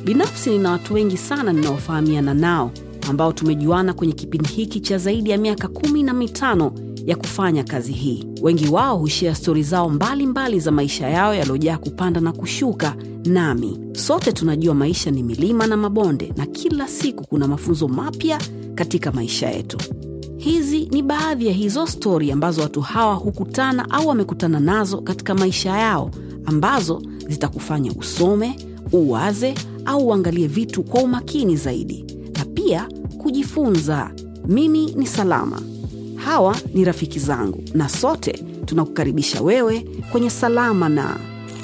binafsi nina watu wengi sana ninaofahamiana nao ambao tumejuana kwenye kipindi hiki cha zaidi ya miaka kumi na mitano ya kufanya kazi hii wengi wao hushia stori zao mbalimbali mbali za maisha yao yaliyojaa kupanda na kushuka nami sote tunajua maisha ni milima na mabonde na kila siku kuna mafunzo mapya katika maisha yetu hizi ni baadhi ya hizo stori ambazo watu hawa hukutana au wamekutana nazo katika maisha yao ambazo zitakufanya usome uwaze au uangalie vitu kwa umakini zaidi na pia kujifunza mimi ni salama hawa ni rafiki zangu na sote tunakukaribisha wewe kwenye salama na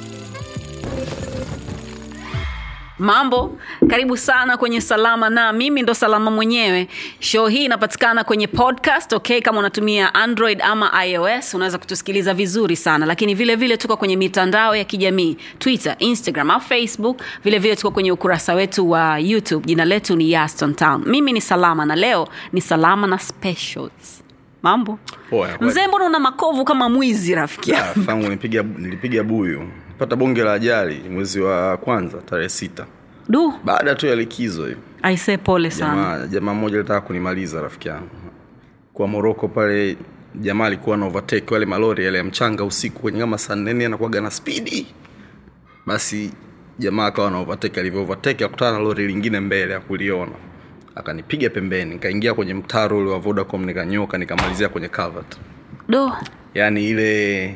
mambo karibu sana kwenye salama na mimi ndo salama mwenyewe show hii inapatikana kwenye podcast okay kama unatumia android ama ios unaweza kutusikiliza vizuri sana lakini vile vile tuko kwenye mitandao ya kijamii twitter instagram au facebook vile vile tuko kwenye ukurasa wetu wa youtube jina letu ni yaston town mimi ni salama na leo ni salama na specials mambo Poa, kweli. mzee mbona una makovu kama mwizi rafiki Ah, fangu nilipiga nilipiga buyu pata bonge la ajali mwezi wa kwanza tarehe sita du baada tu ya likizo hiyo aisee pole sana jamaa jamaa mmoja alitaka kunimaliza rafiki yangu kwa moroko pale jamaa alikuwa na overtake wale malori yale ya mchanga usiku kwenye kama saa nne anakuwaga na spidi basi jamaa akawa na overtake alivyo overtake akutana na lori lingine mbele akuliona akanipiga pembeni nikaingia kwenye mtaro ule wa vodacom nikanyoka nikamalizia kwenye culvert do yaani ile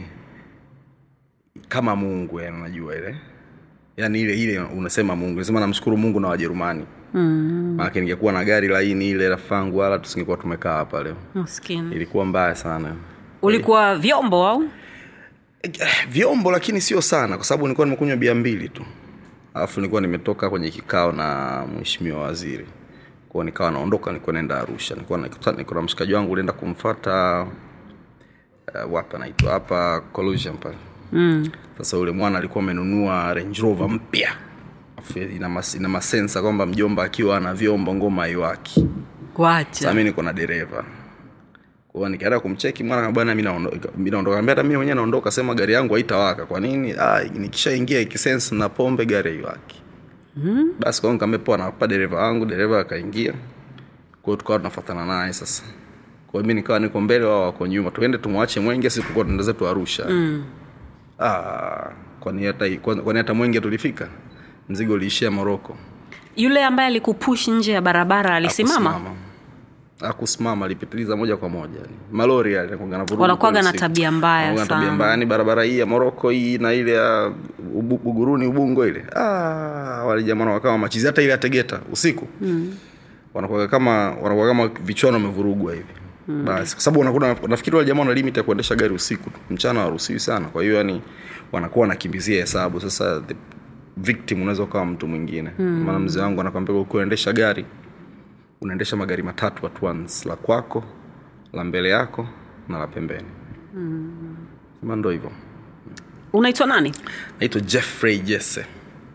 kama mungu yani unajua ile yaani ile ile unasema mungu nasema namshukuru mungu na wajerumani mm. maanake ningekuwa na gari laini ile rafangu wala tusingekuwa tumekaa hapa leo maskini ilikuwa mbaya sana ulikuwa vyombo au Eh, vyombo lakini sio sana kwa sababu nilikuwa nimekunywa bia mbili tu alafu nilikuwa nimetoka kwenye kikao na mheshimiwa waziri kwao nikawa naondoka nilikuwa naenda arusha nilikuwa nakutana- niko na mshikaji wangu ulienda kumfata uh, wapi anaitwa hapa collusion pale mm. sasa yule mwana alikuwa amenunua range rover mpya Afu ina, mas, ina masensa kwamba mjomba akiwa ana vyombo ngoma haiwaki wacha sasa mi niko na dereva kwao nikaenda kumcheki mwana kama bwana mi naondoka mi naondoka Nikamwambia hata mi mwenyewe naondoka sema gari yangu haitawaka kwa nini ah, nikishaingia ikisense na pombe gari haiwaki mm. basi kwao nikamwambia poa nakupa dereva wangu dereva akaingia kwao tukawa tunafatana naye sasa kwa hiyo mi nikawa niko mbele wao wako nyuma tuende tumwache mwenge si tulikuwa tunaenda zetu arusha mm. ah, kwani hata kwani hata mwenge tulifika mzigo uliishia moroko yule ambaye alikupush nje ya barabara alisimama Hakusimama. akusimama alipitiliza moja kwa moja yani. malori yale yanakuwaga na vurugu Wanakuwaga kweli na siku. tabia mbaya Wanakuwaga na sana. tabia mbaya yani barabara hii ya moroko hii na ile ya Ubu- buguruni ubungo ile ah, wale jamaa wakawa machizi hata ile ya tegeta usiku mm. wanakuwaga kama wanakuwa kama vichwano wamevurugwa hivi mm. basi kwa sababu wanakuwa nafikiri wale jamaa wana limit ya kuendesha gari usiku tu mchana hawaruhusiwi sana kwa hiyo yani wanakuwa wanakimbizia hesabu sasa the victim unaweza ukawa mtu mwingine mm. maana mzee wangu anakwambia ukiendesha gari unaendesha magari matatu at once la kwako la mbele yako na la pembeni mm. sema ndo hivyo unaitwa nani naitwa jeffrey jesse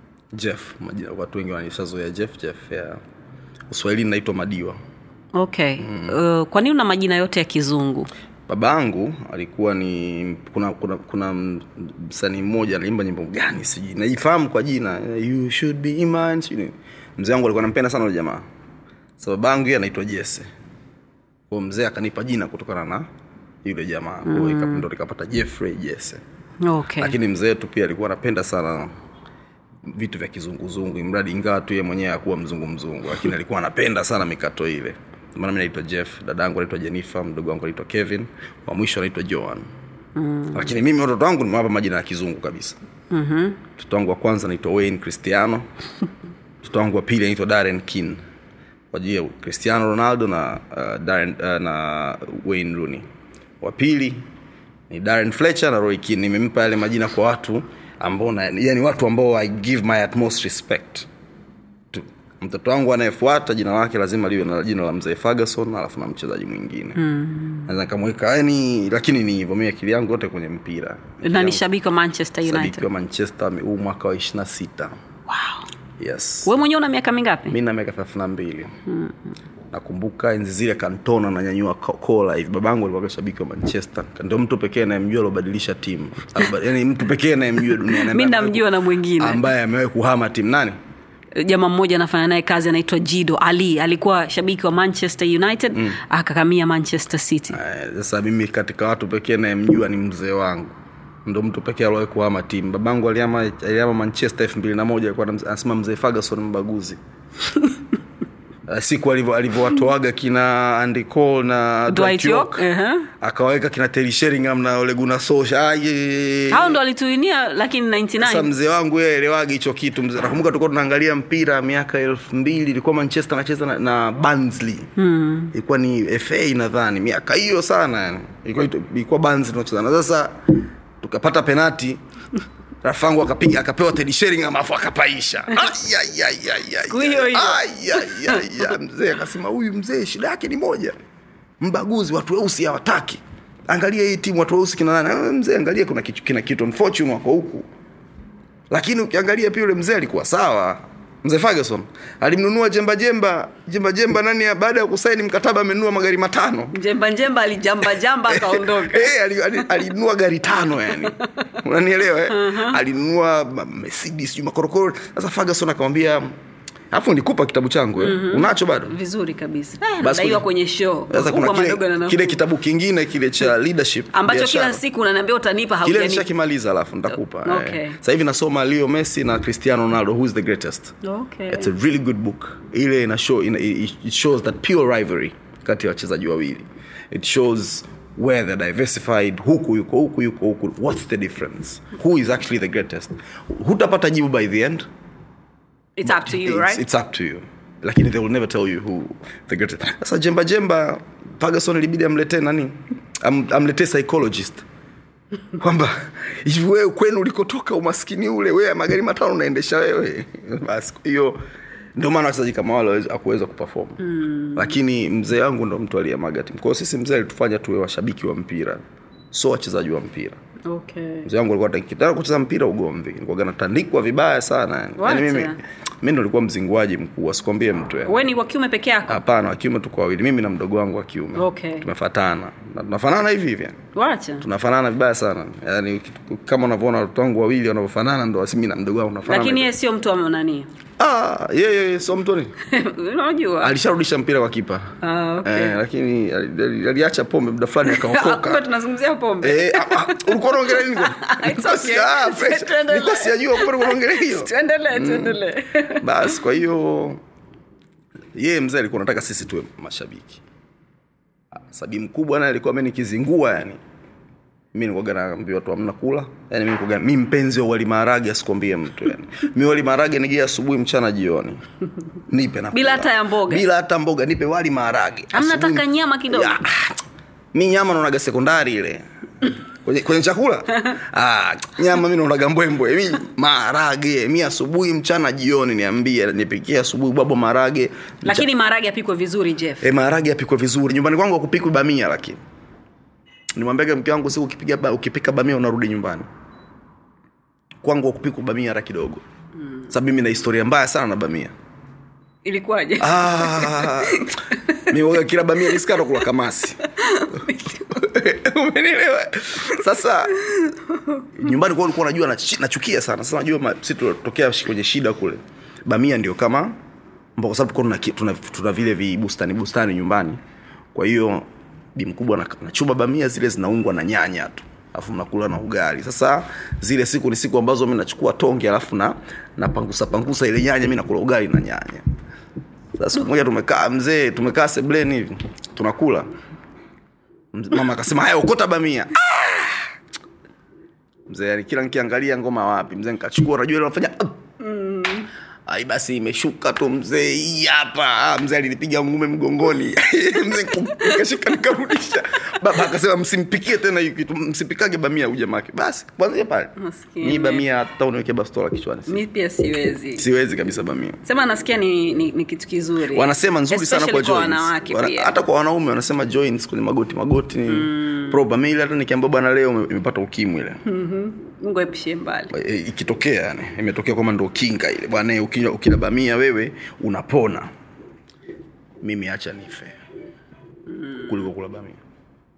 jeff majina, watu wengi wanishazoea jeff jeff ya uswahilini naitwa madiwa okay mm. uh, kwa nini una majina yote ya kizungu baba yangu alikuwa ni kuna kuna kuna msanii mmoja anaimba nyimbo gani sijui najifahamu kwa jina you should be mine sijui nini. mzee wangu alikuwa nampenda sana yule jamaa sa baba yangu yeye anaitwa jesse kwao mzee akanipa jina kutokana na yule jamaa mm. ndo likapata jeffrey jesse okay lakini mzee wetu pia alikuwa anapenda sana vitu vya kizunguzungu mradi ingawa tu ye mwenyewe akuwa mzungu mzungu lakini alikuwa anapenda sana mikato ile maana mi naitwa jeff dada yangu anaitwa jennifer mdogo wangu anaitwa kevin wa mwisho anaitwa joan mm. lakini mimi watoto wangu nimewapa majina ya kizungu kabisa mm-hmm. mtoto wangu wa kwanza anaitwa wayne cristiano mtoto wangu wa pili anaitwa darren kin kwa ajili ya cristiano ronaldo na uh, Darren, uh, na wayne rooney wa pili ni darren fletcher na roy kin nimempa yale majina kwa watu ambao na- yani watu ambao i give my utmost respect tu mtoto wangu anayefuata jina lake lazima liwe na jina la mzee ferguson alafu na mchezaji mwingine mm. naweza nikamweka yani lakini ni hivyo mi akili yangu yote kwenye mpira na ni shabiki wa manchester Shabiki united wa manchester huu mwaka wa ishirina sita wow. yes we mwenyewe una miaka mingapi mi na miaka thelathini na mbili nakumbuka enzi zile kantona nanyanyua ko- kola hivi babangu alikuwa shabiki wa manchester ndio mtu pekee anayemjua aliobadilisha timu Alba- yani mtu pekee anayemjua duniani mi namjua na mwingine ambaye amewahi kuhama timu nani jamaa mmoja anafanya naye kazi anaitwa jido ali alikuwa shabiki wa manchester united mm. akakamia manchester city Eh, sasa mimi katika watu pekee nayemjua ni mzee wangu ndo mtu pekee aliwahi kuhama timu babangu aliama aliama manchester elfu mbili na moja alikuwa anam- anasema mzee ferguson mbaguzi Eh, siku alivyo- alivyowatoaga kina Andy Cole na Dwight York, uh-huh. akawaweka kina Terry Sheringham na Ole Gunnar Solskjaer Aye. hao ndo alituinia lakini sasa 99 mzee wangu yeye elewagi hicho kitu mzee nakumbuka tulikuwa tunaangalia mpira miaka elfu mbili ilikuwa manchester anacheza na, na Barnsley hmm. ilikuwa ni fa nadhani miaka hiyo sana yani ilikuwa ilikuwa Barnsley tunacheza na sasa tukapata penati rafangu akapiga akapewa Teddy Sheringham afu akapaisha Ai, ai, ai, ai, ai, Siku hiyo hiyo. ai, ai, ai, ai. mzee akasema huyu mzee shida yake ni moja mbaguzi watu weusi hawataki angalia hii timu watu weusi kina nani "Ah, mzee angalia kuna kitu kina kitu unfortunate wako huku lakini ukiangalia pia yule mzee alikuwa sawa mzee Ferguson alimnunua jemba jemba jemba jemba nani ya- baada ya kusaini mkataba amenunua magari matano njemba njemba alijamba jamba akaondoka Eh, ali- ali- alinunua gari tano yani unanielewa eh? alinunua ma- mercedes sijui makorokoro sasa Ferguson akamwambia alafu nilikupa kitabu changu eh? unacho bado vizuri kabisa Basi nadaiwa kuna- kwenye show sasa kuna Makubwa, madogo na kile, nafuu. kile kitabu kingine kile cha leadership ambacho biashara. kila siku unaniambia utanipa kile haujanipa nishakimaliza alafu nitakupa Okay. eh. sasa hivi nasoma leo messi na cristiano ronaldo who is the greatest okay. it's a really good book ile ina show ina, it shows that pure rivalry kati ya wachezaji wawili it shows where they're diversified huku yuko huku yuko huku what's the difference who is actually the greatest hutapata jibu by the end it's up to you it's, right it's up to you lakini they will never tell you who the greatest sasa jemba jemba Ferguson ilibidi amletee nani Am, amletee psychologist kwamba hivi wewe kwenu ulikotoka umaskini ule wewe magari matano unaendesha wewe basi kwa hiyo ndio maana wachezaji kama wale hawawezi- hakuweza kuperform mm. lakini mzee wangu ndo mtu aliyemaga timu kwa hiyo sisi mzee alitufanya tuwe washabiki wa mpira so wachezaji wa mpira okay. mzee wangu alikuwa akitaka kucheza mpira ugomvi nilikuwa natandikwa vibaya sana yani. What? yani mimi mimi ndo nilikuwa mzinguaji mkuu asikwambie mtu yani. we ni wa kiume peke yako hapana wa kiume tuko wawili mimi na mdogo wangu wa kiume Okay. tumefatana na tunafanana hivi hivi yani. wacha tunafanana vibaya sana yani kama unavyoona watoto wangu wawili wanavyofanana ndo asi mimi na mdogo wangu tunafanana lakini hivyo. yeye sio mtu wa nani ah yeye so mtu ni unajua alisharudisha mpira kwa kipa Ah, okay. eh, lakini ali- ali- aliacha pombe muda fulani kumbe akaokoka tunazungumzia pombe Eh, ah, ah, ulikuwa unaongelea nini kwani? It's Nilikuwa okay. si- ah, fresh. Tuendelee. Nilikuwa sijajua kumbe ulikuwa unaongelea hiyo tuendelee tuendelee basi kwa hiyo yeye mzee alikuwa anataka sisi tuwe mashabiki Ah, sabi mkubwa naye alikuwa amenikizingua yani mi nilikuwaga naambia watu hamna kula yani mi nilikuwaga mi mpenzi wa wali maharage asikwambie mtu yani mi wali maharage nigie asubuhi mchana jioni nipe na Bila hata ya mboga? bila hata mboga nipe wali maharage Hamna Asubuhi- taka nyama kidogo? Ya, ah, mi nyama naonaga sekondari ile kwenye, kwenye chakula ah, nyama mi naonaga mbwembwe mi maharage mi asubuhi mchana jioni niambie nipikie asubuhi bwabo maharage lakini maharage apikwe vizuri jeff e, maharage yapikwe vizuri nyumbani kwangu akupikwi bamia lakini nimwambiaga mke wangu siku ukipiga ba, ukipika bamia unarudi nyumbani kwangu akupikwa bamia hata kidogo mm. sababu mimi na historia mbaya sana na bamia ilikuwaje Ah, mi waga kila bamia nisikata kula kamasi umenielewa sasa nyumbani kwa ulikuwa unajua nachi- nachukia sana sasa najua ma- si tutokea kwenye shida kule bamia ndio kama mbo- kwa sababu tulikuwa tuna, ki- tuna, tuna vile vibustani bustani nyumbani kwa hiyo bi mkubwa na- nachuba bamia zile zinaungwa na nyanya tu alafu mnakula na ugali sasa zile siku ni siku ambazo mi nachukua tonge alafu na napangusa pangusa ile nyanya mi nakula ugali na nyanya sasa siku moja tumekaa mzee tumekaa sebleni hivi tunakula Mz- mama akasema haya okota bamia Ah! mzee yani kila nikiangalia ngoma wapi mzee nikachukua unajua ile unafanya "Up." ai basi imeshuka tu mzee hii hapa Ah, mzee alinipiga ngume mgongoni mzee niku- nikashika nikarudisha baba akasema msimpikie tena hiyo kitu msipikage bamia huyu jamake basi kwanzia pale Maskini. ni bamia hata uniweke bastola kichwani mi pia siwezi siwezi kabisa bamia sema nasikia ni, ni, ni kitu kizuri wanasema nzuri sana kwa Especially joints. wanawake Wana- pia hata kwa wanaume wanasema joints kwenye magoti magoti ni mm. proba mi ile hata nikiambia bwana leo ime- imepata ukimwi ile mungu aepushie mbali E, ikitokea yani imetokea kwamba ndo kinga ile bwana eh, ukila, ukila bamia wewe unapona mimi acha nife kuliko kula bamia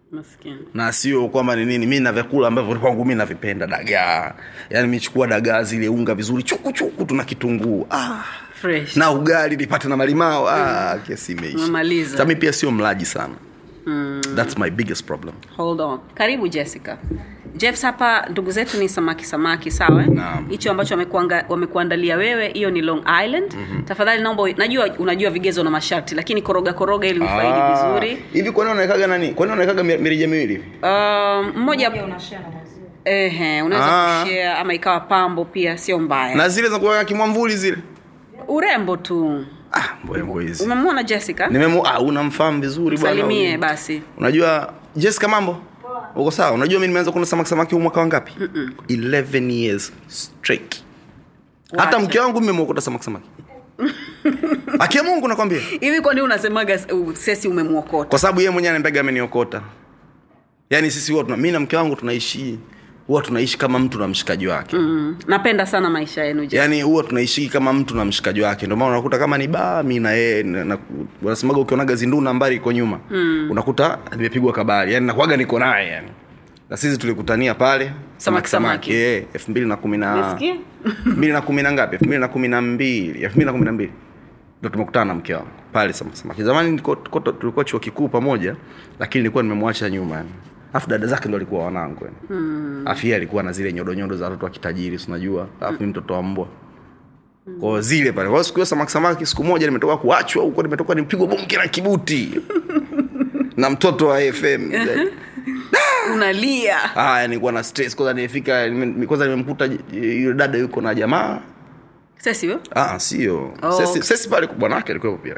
maskini na sio kwamba ni nini mi na vyakula ambavyo kwangu mi navipenda dagaa yaani michukua dagaa zile unga vizuri chuku chuku tuna kitunguu ah. fresh na ugali nipate na malimao ah, kesi Umemaliza. imeisha Sasa mi pia sio mlaji sana mm. thats my biggest problem hold on karibu jessica jeffs hapa ndugu zetu ni samaki samaki sawa eh? Naam. hicho ambacho wamekuanga- wamekuandalia wewe hiyo ni long island mm-hmm. tafadhali naomba najua unajua vigezo na masharti lakini koroga koroga ili ufaidi Ah, vizuri hivi kwani unawekaga nani kwani unawekaga mi- mirija miwili hivi um, mmoja ehe unaweza Ah. kushare ama ikawa pambo pia sio mbaya na zile za kuweka kimwamvuli zile urembo tu ah, mbwembwe hizi umemwona jessica nimemu ah, unamfahamu vizuri bwana salimie huyu. basi unajua jessica mambo uko sawa unajua mi nimeanza kuna samaki samaki huu mwaka wangapi 11 years straight hata Wacha. mke wangu mmemwokota samaki samaki akia mungu nakwambia hivi kwani unasemaga uh, sesi umemwokota kwa sababu yeye mwenyewe anambega ameniokota yaani sisi huwa tuna mi na mke wangu tunaishi huwa tunaishi kama mtu na mshikaji wake mm. napenda sana maisha yenu Jessica. yaani huwa tunaishi kama mtu na mshikaji wake ndio maana unakuta kama ni baa mi na yeye na- na- wanasemaga ukionaga zindu nambari iko nyuma mm. unakuta nimepigwa kabari yani nakuaga niko naye yani na sisi tulikutania pale Samaki, samaki. Eh, elfu mbili na kumi na Umesikia? elfu mbili na kumi na ngapi elfu mbili na kumi na mbili elfu mbili na kumi na mbili ndo tumekutana na mke wangu pale samaki samaki zamani niko- tuko- tulikuwa chuo kikuu pamoja lakini nilikuwa nimemwacha nyuma yani afu dada zake ndo alikuwa wanangu yani mm. afu yeye alikuwa na zile nyodonyodo za watoto wa kitajiri si unajua alafu mi mtoto wa mbwa kwa zile pale kwa siku hiyo samaki samaki siku moja nimetoka kuachwa huko nimetoka nimpigwa bonge na kibuti na mtoto wa fm unalia haya nilikuwa na stress kwanza nimefika nime- kwanza nimemkuta j- yule dada yuko na jamaa sesi we? ah sio Oh, sesi, okay. sesi pale bwanake alikuwepo pia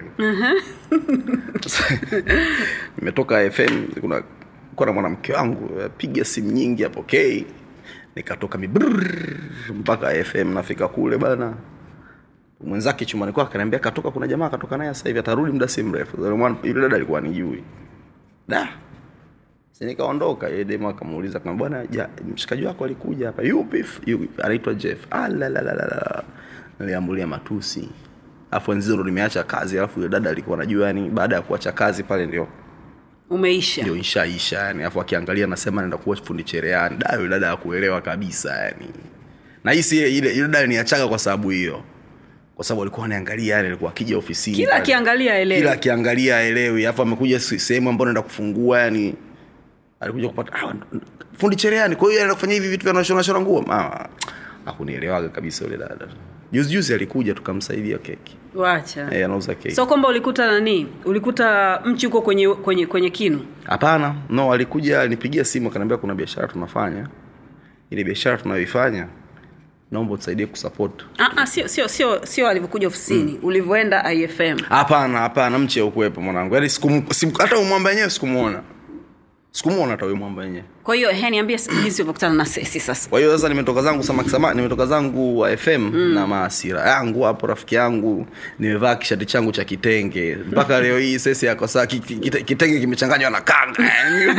nimetoka fm kuna kuwa na mwanamke wangu piga simu nyingi apokei nikatoka mibrrr mpaka fm nafika kule bana mwenzake chumani kwake akaniambia katoka kuna jamaa katoka naye sasa hivi atarudi muda si mrefu Yule mwana- yule dada alikuwa nijui da Si nikaondoka yeye demo akamuuliza kama bwana ja, mshikaji wako alikuja hapa yupi f- yu- anaitwa jeff ah, la, la, la, la, la. niliambulia matusi alafu enzizo ndo nimeacha kazi alafu yule dada alikuwa anajua yani baada ya kuacha kazi pale ndio umeisha ndio ishaisha yani alafu akiangalia anasema naenda kuwa fundi cherehani da yule dada akuelewa kabisa yani na hii si ile ile ile dada niachaga kwa sababu hiyo kwa sababu alikuwa anaangalia yani alikuwa akija ofisini kila pale. akiangalia kila elewe akiangalia aelewi alafu amekuja se- sehemu ambayo naenda kufungua yani alikuja kupata ah, fundi cherehani kwa hiyo anaenda kufanya hivi vitu vya nashona shona nguo ah, hakunielewaga kabisa yule dada juzi juzi alikuja tukamsaidia keki wacha eh, anauza keki so kwamba ulikuta nani ulikuta mchi huko kwenye kwenye kwenye kinu hapana no alikuja alinipigia simu akaniambia kuna biashara tunafanya ile biashara tunayoifanya naomba utusaidie kusupport Ah, ah, sio sio sio sio alivyokuja ofisini ulivyoenda ifm hapana hapana mche ukuwepo mwanangu yaani sikum- sim- hata umwamba wenyewe sikumwona sikumwona hata huyo mwamba wenyewe kwa hiyo he niambie jinsi ulivyokutana na sesi sasa kwa hiyo sasa nimetoka zangu samaki samaki nimetoka zangu wa fm mm. na maasira yangu hapo rafiki yangu nimevaa kishati changu cha kitenge mpaka leo hii sesi yako saa ki- ki- kite- kitenge kimechanganywa na kanga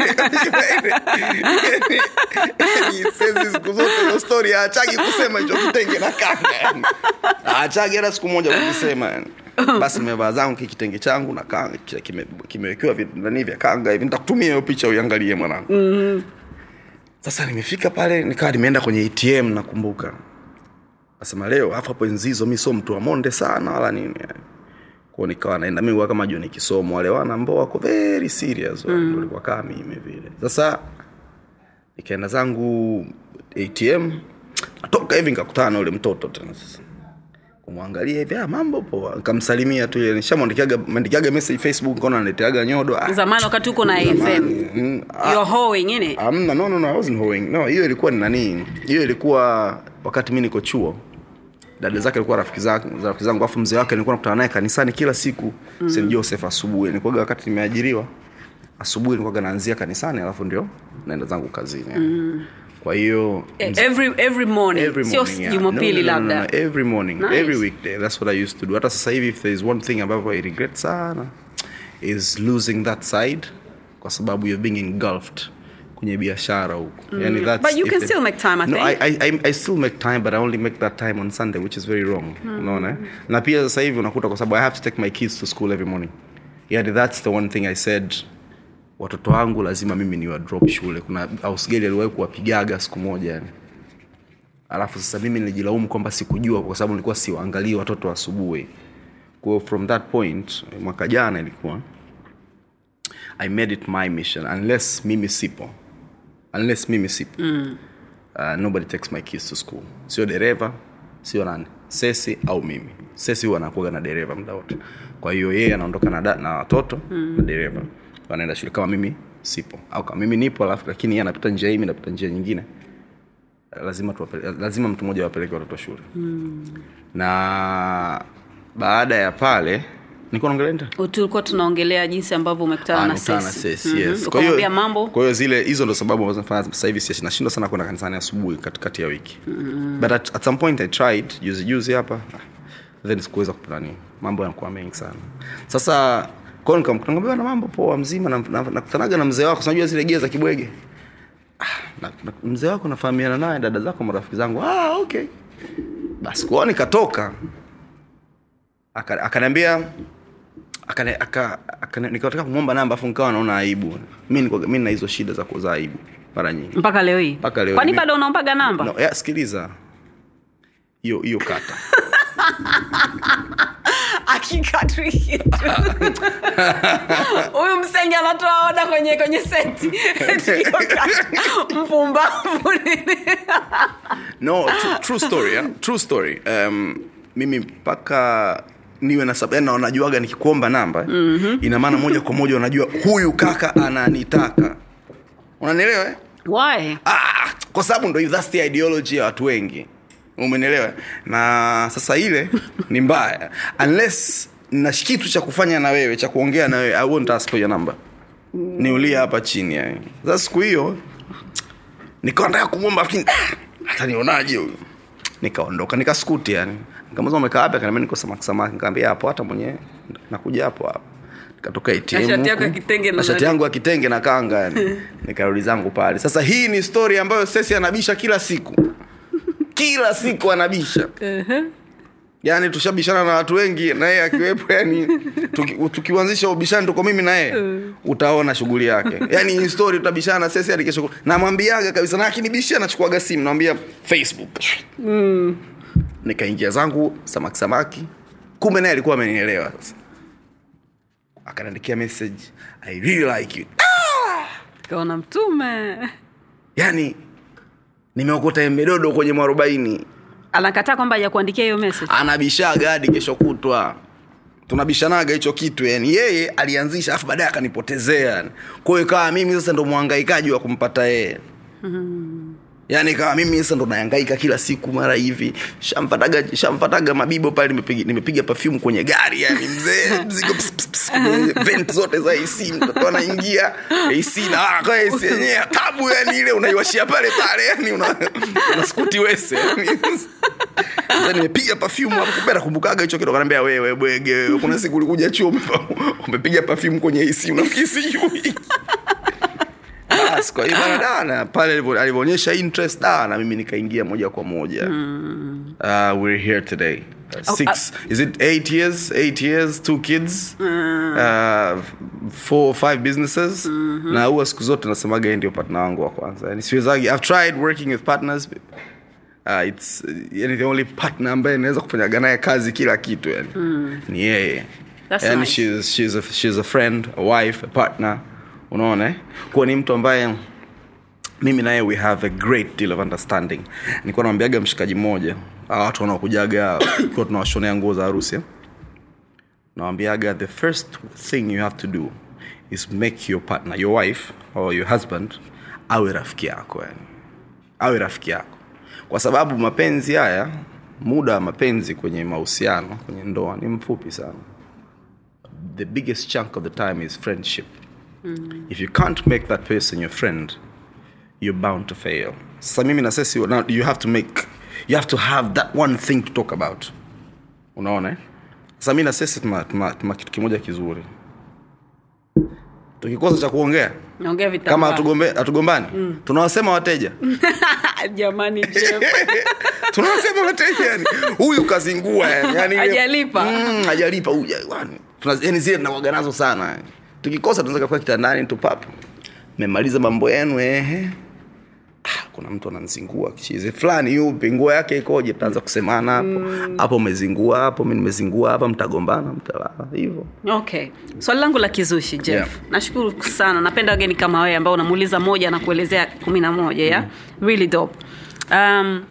Yaani, sesi siku zote hiyo story achagi kusema hicho kitenge na kanga yani. achagi hata siku moja kukisema yani basi nimevaa zangu ki- kitenge changu na kanga ki- kime- kimewekewa vi- nani vya kanga hivi nitakutumia hiyo picha uiangalie mwanangu sasa nimefika pale nikawa nimeenda kwenye atm nakumbuka nasema leo hapo hapo enzizo mi sio mtu wa monde sana wala nini yani. kwao nikawa naenda mi huwa kama joni kisomo wale wana ambao wako very serious mm. walikuwa kaa mimi vile sasa nikaenda zangu atm natoka hivi nikakutana na ule mtoto tena sasa kumwangalia hivi ah, mambo poa nikamsalimia tu ile nishamwandikiaga mandikiaga message facebook nikaona analeteaga nyodo ah, zamani wakati uko na fm mm, ah, you're hoeing innit? amna no, no, no, I wasn't hoeing. no hiyo ilikuwa ni nani hiyo ilikuwa wakati mi niko chuo dada zake alikuwa rafiki zangu rafiki zangu afu mzee wake nilikuwa nakutana naye kanisani kila siku mm. st joseph asubuhi nilikuwaga wakati nimeajiriwa asubuhi nilikuwaga naanzia kanisani alafu ndio naenda zangu kazini mm. kwa hiyo Eh, every every morning every sio morning, yeah. jumapili No, no, no, no, labda no, every morning Nice. every weekday that's what i used to do hata sasa hivi if there is one thing ambavyo i regret sana is losing that side kwa sababu you're being engulfed kwenye biashara huko yani that's But you if can the- still make time, I no, think. I, I, I, I still make time but i only make that time on sunday which is very wrong unaona eh? na pia sasa hivi unakuta kwa sababu i have to take my kids to school every morning yani that's the one thing i said watoto wangu lazima mimi niwa drop shule kuna ausgeli aliwahi kuwapigaga siku moja yani alafu sasa mimi nilijilaumu kwamba sikujua kwa sababu nilikuwa siwaangalii watoto asubuhi kwa hiyo from that point mwaka jana ilikuwa i made it my mission unless mimi sipo unless mimi sipo mm. uh, nobody takes my kids to school sio dereva sio nani sesi au mimi sesi huwa anakuaga na dereva muda wote kwa hiyo yeye anaondoka na, da- na watoto mm. na dereva wanaenda shule kama mimi sipo au kama mimi nipo alafu lakini yeye anapita njia hii mi napita njia nyingine lazima tuwapele, lazima mtu mmoja awapeleke watoto shule mm. na baada ya pale nilikuwa naongelea nini? tulikuwa tunaongelea jinsi ambavyo umekutana na Anakutana na sesi Sesi, yes. Kwa ukamwambia hiyo- mambo kwa hiyo zile hizo ndo sababu ambazo nafanya sasa hivi si- nashindwa sana kwenda kanisani asubuhi katikati ya wiki mm. but at, at some point i tried juzi juzi hapa then sikuweza kuplanini mambo yanakuwa mengi sana sasa kwao nikamwambia na mambo poa mzima nakutanaga na, nakutanaga na mzee wako sinajua zile gia za kibwege ah, na, na, mzee wako nafahamiana naye dada zako marafiki zangu ah, okay basi kwao nikatoka Aka- akaniambia akane- aka- akane- nikataka kumwomba namba afu nikawa naona aibu mi niko- mi na hizo shida za kuza aibu mara nyingi mpaka leo hii Mpaka leo kwani hii. bado unaombaga namba no, ya, sikiliza hiyo hiyo kata akikatu kitu huyu msenge anatoa oda kwenye kwenye seti mpumbavu nini no true, true story yeah? true story um, mimi mpaka niwe na sababu na wanajuaga nikikuomba namba mm-hmm. ina maana moja kwa moja unajua huyu kaka ananitaka unanielewa eh? why ah, kwa sababu ndo that's the ideology ya watu wengi umenelewa na sasa ile ni mbaya unless na kitu cha kufanya na wewe cha kuongea na wewe i won't ask for your number niulie hapa chini yani sasa siku hiyo nikawa nataka kumwomba lakini ah, atanionaje huyu nikaondoka nikaskuti yani nikamuza umekaa wapi akaniambia niko samaki samaki nikamwambia hapo hata mwenyewe nakuja hapo hapo nikatoka ATM Na shati yako huku, ya kitenge na na shati nani? yangu ya kitenge na kanga yani nikarudi zangu pale sasa hii ni story ambayo sesi anabisha kila siku kila siku anabisha yaani tushabishana na watu wengi na yeye akiwepo yani tuki, tukiuanzisha ubishani tuko mimi na yeye utaona shughuli yake yani hii story tutabishana sesi hadi kesho namwambiaga kabisa na akinibishia nachukuaga simu namwambia facebook nikaingia zangu samaki samaki kumbe naye alikuwa amenielewa sasa akaniandikia message i really like you kaona mtume yani nimeokota embedodo kwenye mwarobaini anakataa kwamba hajakuandikia hiyo message anabishaga hadi kesho kutwa tunabishanaga hicho kitu yani yeye alianzisha afu baadaye akanipotezea yani. kwa hiyo ikawa mimi sasa ndo mwangaikaji wa kumpata yeye yaani kawa mimi sasa ndo naangaika kila siku mara hivi shamfataga shamfataga mabibo pale nimepiga nimepiga perfume kwenye gari yani mzee mzigo ps, ps, ps, kwenye vent zote za AC mtoto anaingia AC na ah, kwa AC yenyewe tabu yani ile unaiwashia pale pale yani una, una skuti wese yani sasa nimepiga perfume hapo kumbe nakumbukaga hicho kitu akaniambia wewe bwege wewe kuna siku ulikuja chuo umepa- umepiga perfume kwenye AC unafikiri sijui basi kwa hiyo bana dana pale alivyo- alivyoonyesha interest da na mimi nikaingia moja kwa moja mm. uh, we're here today uh, six is it eight years eight years two kids mm. uh, four or five businesses mm-hmm. na huwa siku zote nasemaga yeye ndio partner wangu wa kwanza yani siwezagi i've tried working with partners uh, it's uh, yani the only partner ambaye naweza kufanyaga naye kazi kila kitu yani mm. ni yeye That's yani nice. she's, she's, a, she's a friend a wife a partner unaona eh? kuwa ni mtu ambaye mimi naye we have a great deal of understanding nilikuwa nawambiaga mshikaji mmoja hawa watu wanaokujaga kiwa tunawashonea nguo za harusi eh? nawambiaga the first thing you have to do is make your partner your wife or your husband awe rafiki yako yani awe rafiki yako kwa sababu mapenzi haya muda wa mapenzi kwenye mahusiano kwenye ndoa ni mfupi sana the biggest chunk of the time is friendship mm. if you can't make that person your friend you're bound to fail sasa mimi na sesi now you have to make you have to have that one thing to talk about unaona eh? sasa mi na sesi tuna, tuna, tuna kitu kimoja kizuri tukikosa cha kuongea naongea kama vitambaa hatugombe- hatugombani mm. tunawasema wateja jamani Jeff. tunawasema wateja yani huyu kazingua yani, yani ile- Hajalipa. mm, hajalipa huyu yani Tuna- yani zile tunawaga nazo sana yani. tukikosa tunaweza kafika kitandani tupap memaliza mambo yenu ehe Ah, kuna mtu ananzingua chizi fulani yupi nguo yake ikoje tutaanza kusemana hapo hapo umezingua hapo mi nimezingua hapa mtagombana mtalala hivyo okay swali langu la kizushi jeff Yeah. nashukuru sana napenda wageni kama wewe ambao unamuuliza moja na kuelezea kumi na moja ya really dope um,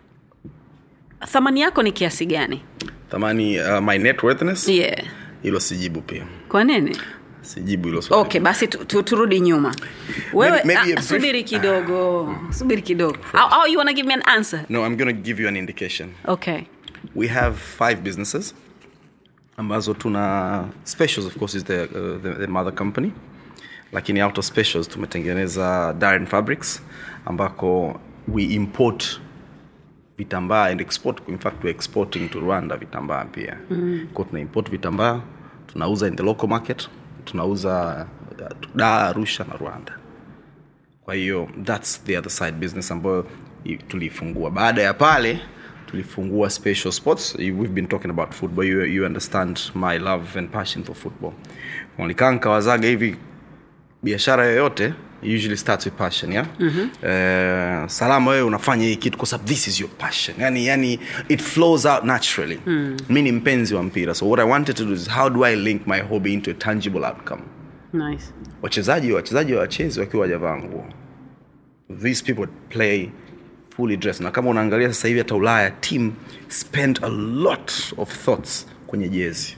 thamani yako ni kiasi gani thamani uh, my net worthness yeah hilo sijibu pia kwa nini sijibu hilo swali okay basi tu, tu, turudi nyuma wewe Maybe- maybe a ah, brief- subiri kidogo subiri kidogo au, au you wanna give me an answer no i'm gonna give you an indication okay we have five businesses ambazo tuna specials of course is the, uh, the, the mother company lakini out of specials tumetengeneza Darren fabrics ambako we import vitambaa and export in fact we're exporting to rwanda vitambaa pia mm. ko tuna import vitambaa tunauza in the local market tunauza uh, da arusha na rwanda kwa hiyo thats the other side business ambayo i- tuliifungua baada ya pale tulifungua special sports we've been talking about football you, you understand my love and passion for football walikaa nkawazaga hivi biashara yoyote usually starts with passion yeah mm-hmm. uh, salama wewe unafanya hii kitu kwa sababu this is your passion yani, yani it flows out naturally mm. mi ni mpenzi wa mpira so what i wanted to do is how do i link my hobby into a tangible outcome nice wachezaji wachezaji wachezi wakiwa wajavaa nguo these people play fully dressed na kama unaangalia sasa hivi hata ulaya team spend a lot of thoughts kwenye jezi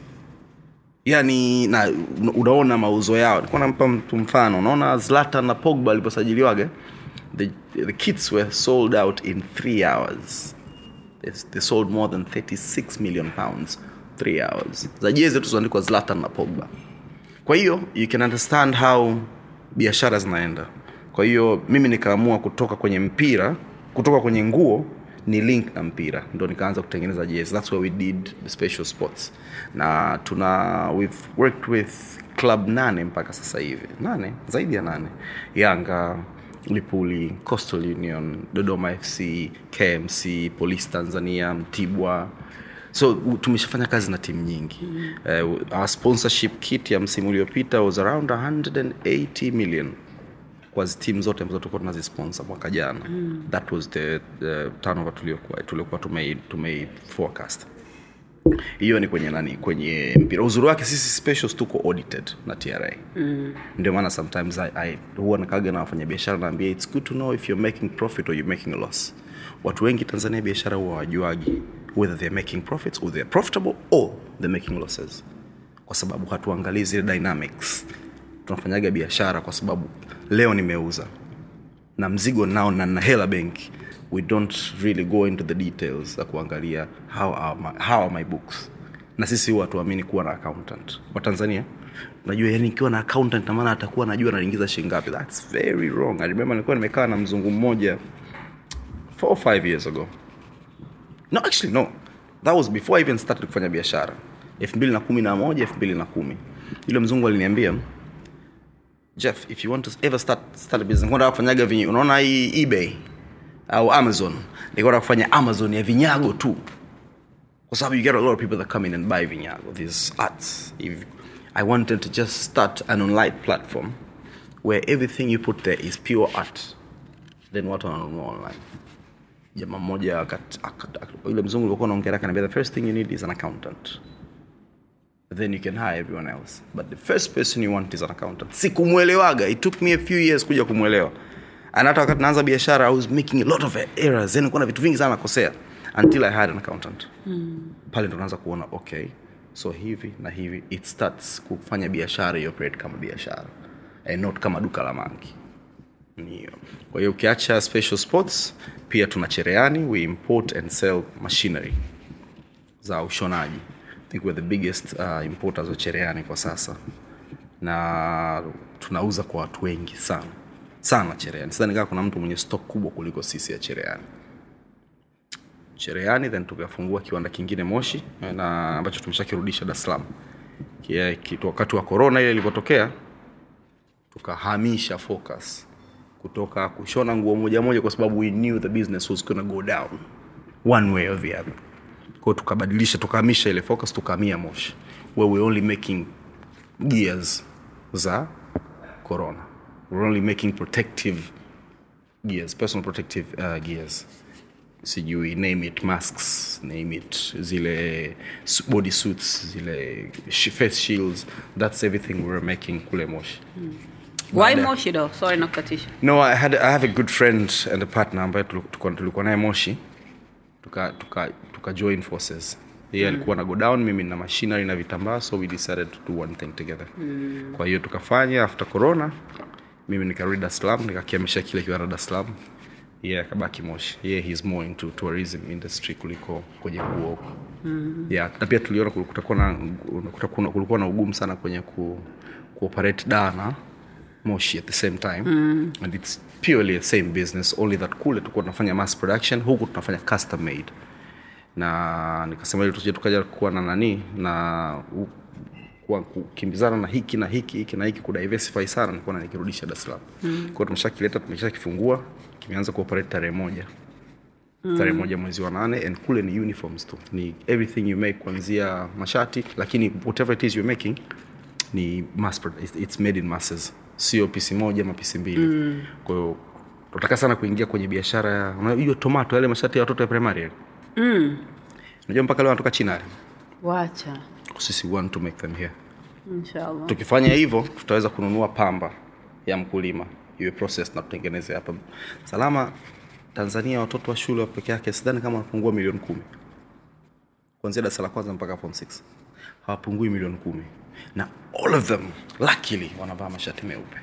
yani na una- unaona mauzo yao nilikuwa nampa mtu mfano unaona zlatan na pogba aliposajiliwaga the, the kits were sold out in three hours they, they sold more than 36 million pounds three hours za jezi tu zinaandikwa zlatan na pogba kwa hiyo you can understand how biashara zinaenda kwa hiyo mimi nikaamua kutoka kwenye mpira kutoka kwenye nguo ni link na mpira ndo nikaanza kutengeneza jezi thats where we did the special sports na tuna we've worked with club nane mpaka sasa hivi nane zaidi ya nane yanga lipuli coastal union dodoma fc kmc police tanzania mtibwa so u- tumeshafanya kazi na timu nyingi mm. uh, our sponsorship kit ya msimu uliopita was around 180 million kwa zi- timu zote ambazo tulikuwa tunazisponsor mwaka jana mm. that was the, the turnover tuliokuwa tuliokuwa tumei, tumei forecast hiyo ni kwenye nani kwenye mpira uzuri wake sisi specials tuko audited na tra mm. ndio maana sometimes I, I, huwa nakaga na wafanya biashara naambia its good to know if you're making profit or you're making a loss watu wengi tanzania biashara huwa wajuagi whether they're making profits or they're profitable or they're making losses kwa sababu hatuangalii zile dynamics tunafanyaga biashara kwa sababu leo nimeuza na mzigo nao na na hela benki we don't really go into the details za kuangalia how are my, how are my books na sisi huwa hatuamini kuwa na accountant wa tanzania najua yani ikiwa na accountant namaana atakuwa najua naingiza shingapi thats very wrong i remember nilikuwa nimekaa na mzungu mmoja four or five years ago no actually no that was before i even started kufanya biashara elfu mbili na kumi na moja elfu mbili na kumi yule mzungu aliniambia jeff if you want to ever start, start a business kwenda kufanyaga vinyi unaona hii ebay au amazon nikwenda kufanya amazon ya vinyago tu kwa sababu you get a lot of people that come in and buy vinyago these arts if i wanted to just start an online platform where everything you put there is pure art then watu wananunua online jamaa mmoja akat- akat- akat- yule mzungu ulikuwa naongea akaniambia the first thing you need is an accountant then you can hire everyone else but the first person you want is an accountant sikumwelewaga it took me a few years kuja kumwelewa and hata wakati naanza biashara i was making a lot of errors yani kuna vitu vingi sana nakosea until i had an accountant mm. pale ndo naanza kuona okay so hivi na hivi it starts kufanya biashara ioperate kama biashara and not kama duka la mangi Ndio. kwa hiyo ukiacha special sports pia tuna chereani we import and sell machinery za ushonaji I think we're the biggest uh, importers wa chereani kwa sasa na tunauza kwa watu wengi sana sana chereani sidhani kaa kuna mtu mwenye stock kubwa kuliko sisi ya chereani chereani then tukafungua kiwanda kingine moshi na ambacho tumeshakirudisha dar es salaam Kia- kitu wakati wa corona ile ilivyotokea tukahamisha focus kutoka kushona nguo moja moja kwa sababu we knew the business was gonna go down one way or the other kwao tukabadilisha tukahamisha ile focus tukahamia moshi where we're only making gears za corona we're only making protective gears personal protective uh, gears sijui name it masks name it zile su- body suits zile sh- face shields that's everything we were making kule moshi why Baada- moshi though sorry nakukatisha no I, had, i have a good friend and a partner ambaye tulu- tulikuwa tulikuwa naye moshi tuka, tuka, tuka join forces yeye alikuwa na go down mimi na machinery na vitambaa so we decided to do one thing together mm. kwa hiyo tukafanya after corona mimi nikarudi dar es salaam nikakiamisha kile kiwanda dar es salaam yeye yeah, akabaki moshi yeye yeah, he's more into tourism industry kuliko kwenye nguo huko mm. yeah, na pia tuliona kul- kutakuwa na kutakuwa- kulikuwa na ugumu sana kwenye ku, kuoperate da na moshi at the same time mm. and it's purely the same business only that kule tulikuwa tunafanya mass production huku tunafanya custom made na nikasema ili tusije tukaja kuwa na nani na u- kuwa kukimbizana na hiki na hiki hiki na hiki kudiversify sana nilikuwa nikirudisha Dar es Salaam mm. kwa hiyo tumeshakileta tumeshakifungua kimeanza kuoperate tarehe moja mm. tarehe moja mwezi wa nane and kule ni uniforms tu ni everything you make kuanzia mashati lakini whatever it is you're making ni mass produ- it's- it's made in masses sio pisi moja ama pisi mbili mm. kwa hiyo tunataka sana kuingia kwenye biashara ya unajua tomato yale mashati ya watoto ya primary yale mm. unajua mpaka leo wanatoka china yale wacha sisi want to make them here inshallah tukifanya hivyo tutaweza kununua pamba ya mkulima iwe process na tutengeneze hapa salama tanzania watoto wa shule peke yake sidhani kama wanapungua milioni kumi kuanzia darasa la kwanza mpaka form 6 hawapungui milioni kumi na all of them luckily wanavaa mashati meupe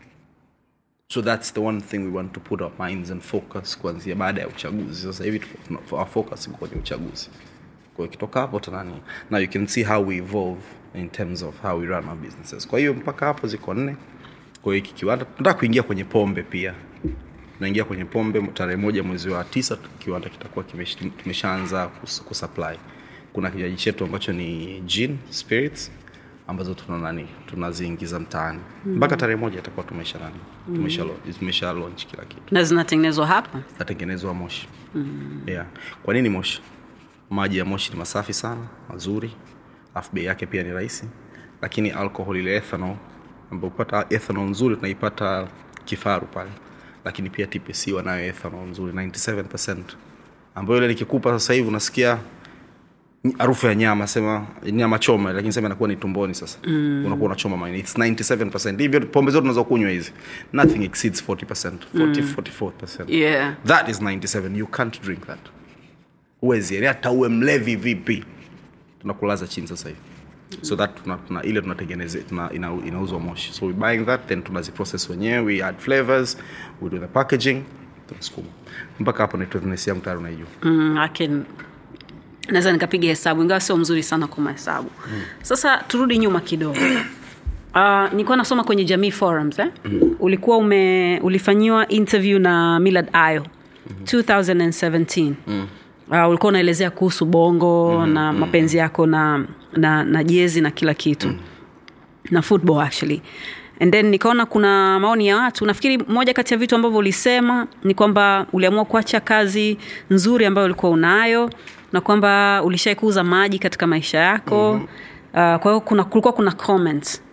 so that's the one thing we want to put our minds and focus kuanzia baada ya uchaguzi sasa hivi tuko- tuna- our focus iko kwenye uchaguzi kwa hiyo ikitoka hapo tunani now you can see how we evolve in terms of how we run our businesses kwa hiyo mpaka hapo ziko nne kwa hiyo hiki kiwanda tunataka kuingia kwenye pombe pia tunaingia kwenye pombe tarehe moja mwezi wa tisa kiwanda kitakuwa kimesh- kimeshaanza kus- kusupply kuna kinywaji chetu ambacho ni gin spirits ambazo tuna nani tunaziingiza mtaani mpaka tarehe moja itakuwa tumesha nani tumesha, lo- tumesha launch kila kitu na zinatengenezwa hapa zitatengenezwa moshi mm. yeah. kwa nini moshi maji ya moshi ni masafi sana mazuri alafu bei yake pia ni rahisi lakini alcohol ile ethanol ambayo upata ethanol nzuri tunaipata kifaru pale lakini pia tpc wanayo ethanol nzuri 97 ambayo ile nikikupa sasa hivi unasikia harufu ya nyama sema nyama choma lakini sema inakuwa ni tumboni sasa mm. unakuwa unachoma maini its 97 hivyo pombe zote unaweza kunywa hizi nothing exceeds 40 40 44 yeah that is 97 you can't drink that huwezi yani hata uwe mlevi vipi tunakulaza chini sasa hivi so that tuna, tuna, ile tunatengeneze tuna, ina, inauzwa moshi so we buying that then tunaziprocess wenyewe we add flavors we do the packaging tunasukuma mpaka hapo networthness yangu tayari unaijua mm, I can naweza nikapiga hesabu ingawa sio mzuri sana kwa mahesabu mm. sasa turudi nyuma kidogo Uh, nilikuwa nasoma kwenye jamii forums eh? mm. ulikuwa ume ulifanyiwa interview na millard ayo mm. 2017 mm. uh, ulikuwa unaelezea kuhusu bongo mm. na mapenzi yako na na, na jezi na kila kitu mm. na football actually and then nikaona kuna maoni ya watu nafikiri moja kati ya vitu ambavyo ulisema ni kwamba uliamua kuacha kazi nzuri ambayo ulikuwa unayo na kwamba ulishai kuuza maji katika maisha yako mm-hmm. uh, kwa hiyo kuna kulikuwa kuna comments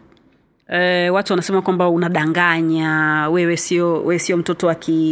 E, watu wanasema kwamba unadanganya wewe sio wewe sio mtoto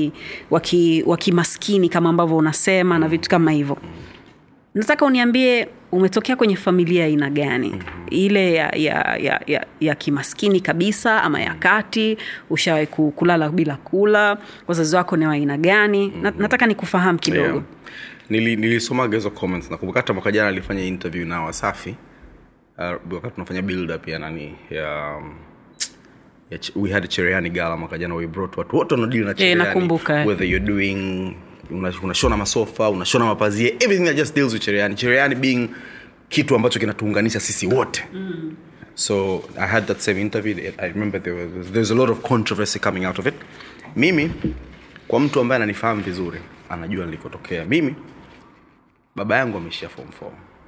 wa kimaskini kama ambavyo unasema na vitu kama hivyo nataka uniambie umetokea kwenye familia ya aina gani mm-hmm. ile ya, ya, ya, ya, ya kimaskini kabisa ama ya kati ushawai kulala bila kula wazazi wako ni wa aina gani mm-hmm. nataka nikufahamu kidogo yeah. Nili, nilisomaga hizo comments nakumbuka hata mwaka jana alifanya interview na wasafi uh, wakati tunafanya build up ya nani ya um, ya ch- we had cherehani gala mwaka jana we brought watu wote wanadili na cherehani nakumbuka. whether you're doing una- unashona masofa unashona mapazia everything that just deals with cherehani cherehani being kitu ambacho kinatuunganisha sisi wote mm. so i had that same interview i remember there was, there was a lot of controversy coming out of it mimi kwa mtu ambaye ananifahamu vizuri anajua nilikotokea mimi baba yangu ameishia form 4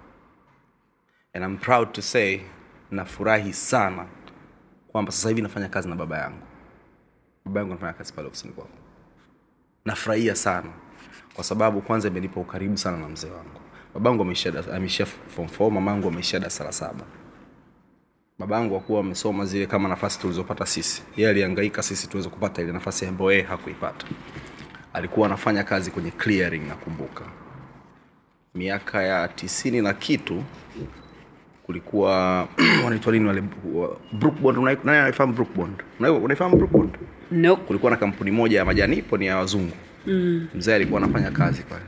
and I'm proud to say nafurahi sana kwamba sasa hivi nafanya kazi na baba yangu baba yangu anafanya kazi pale ofisini kwangu nafurahia sana kwa sababu kwanza imenipa ukaribu sana na mzee wangu babangu ameishia da- ameishia form 4 mamangu ameishia darasa la saba babangu akuwa amesoma zile kama nafasi tulizopata sisi yeye alihangaika sisi tuweze kupata ile nafasi ambayo yeye hakuipata alikuwa anafanya kazi kwenye clearing nakumbuka miaka ya tisini na kitu kulikuwa wanaitwa nini wale wa- brookbond unai- nani anaifahamu brookbond Unai- unaifahamu brookbond nope. kulikuwa na kampuni moja ya majani ipo ni ya wazungu mm. mzee alikuwa anafanya kazi pale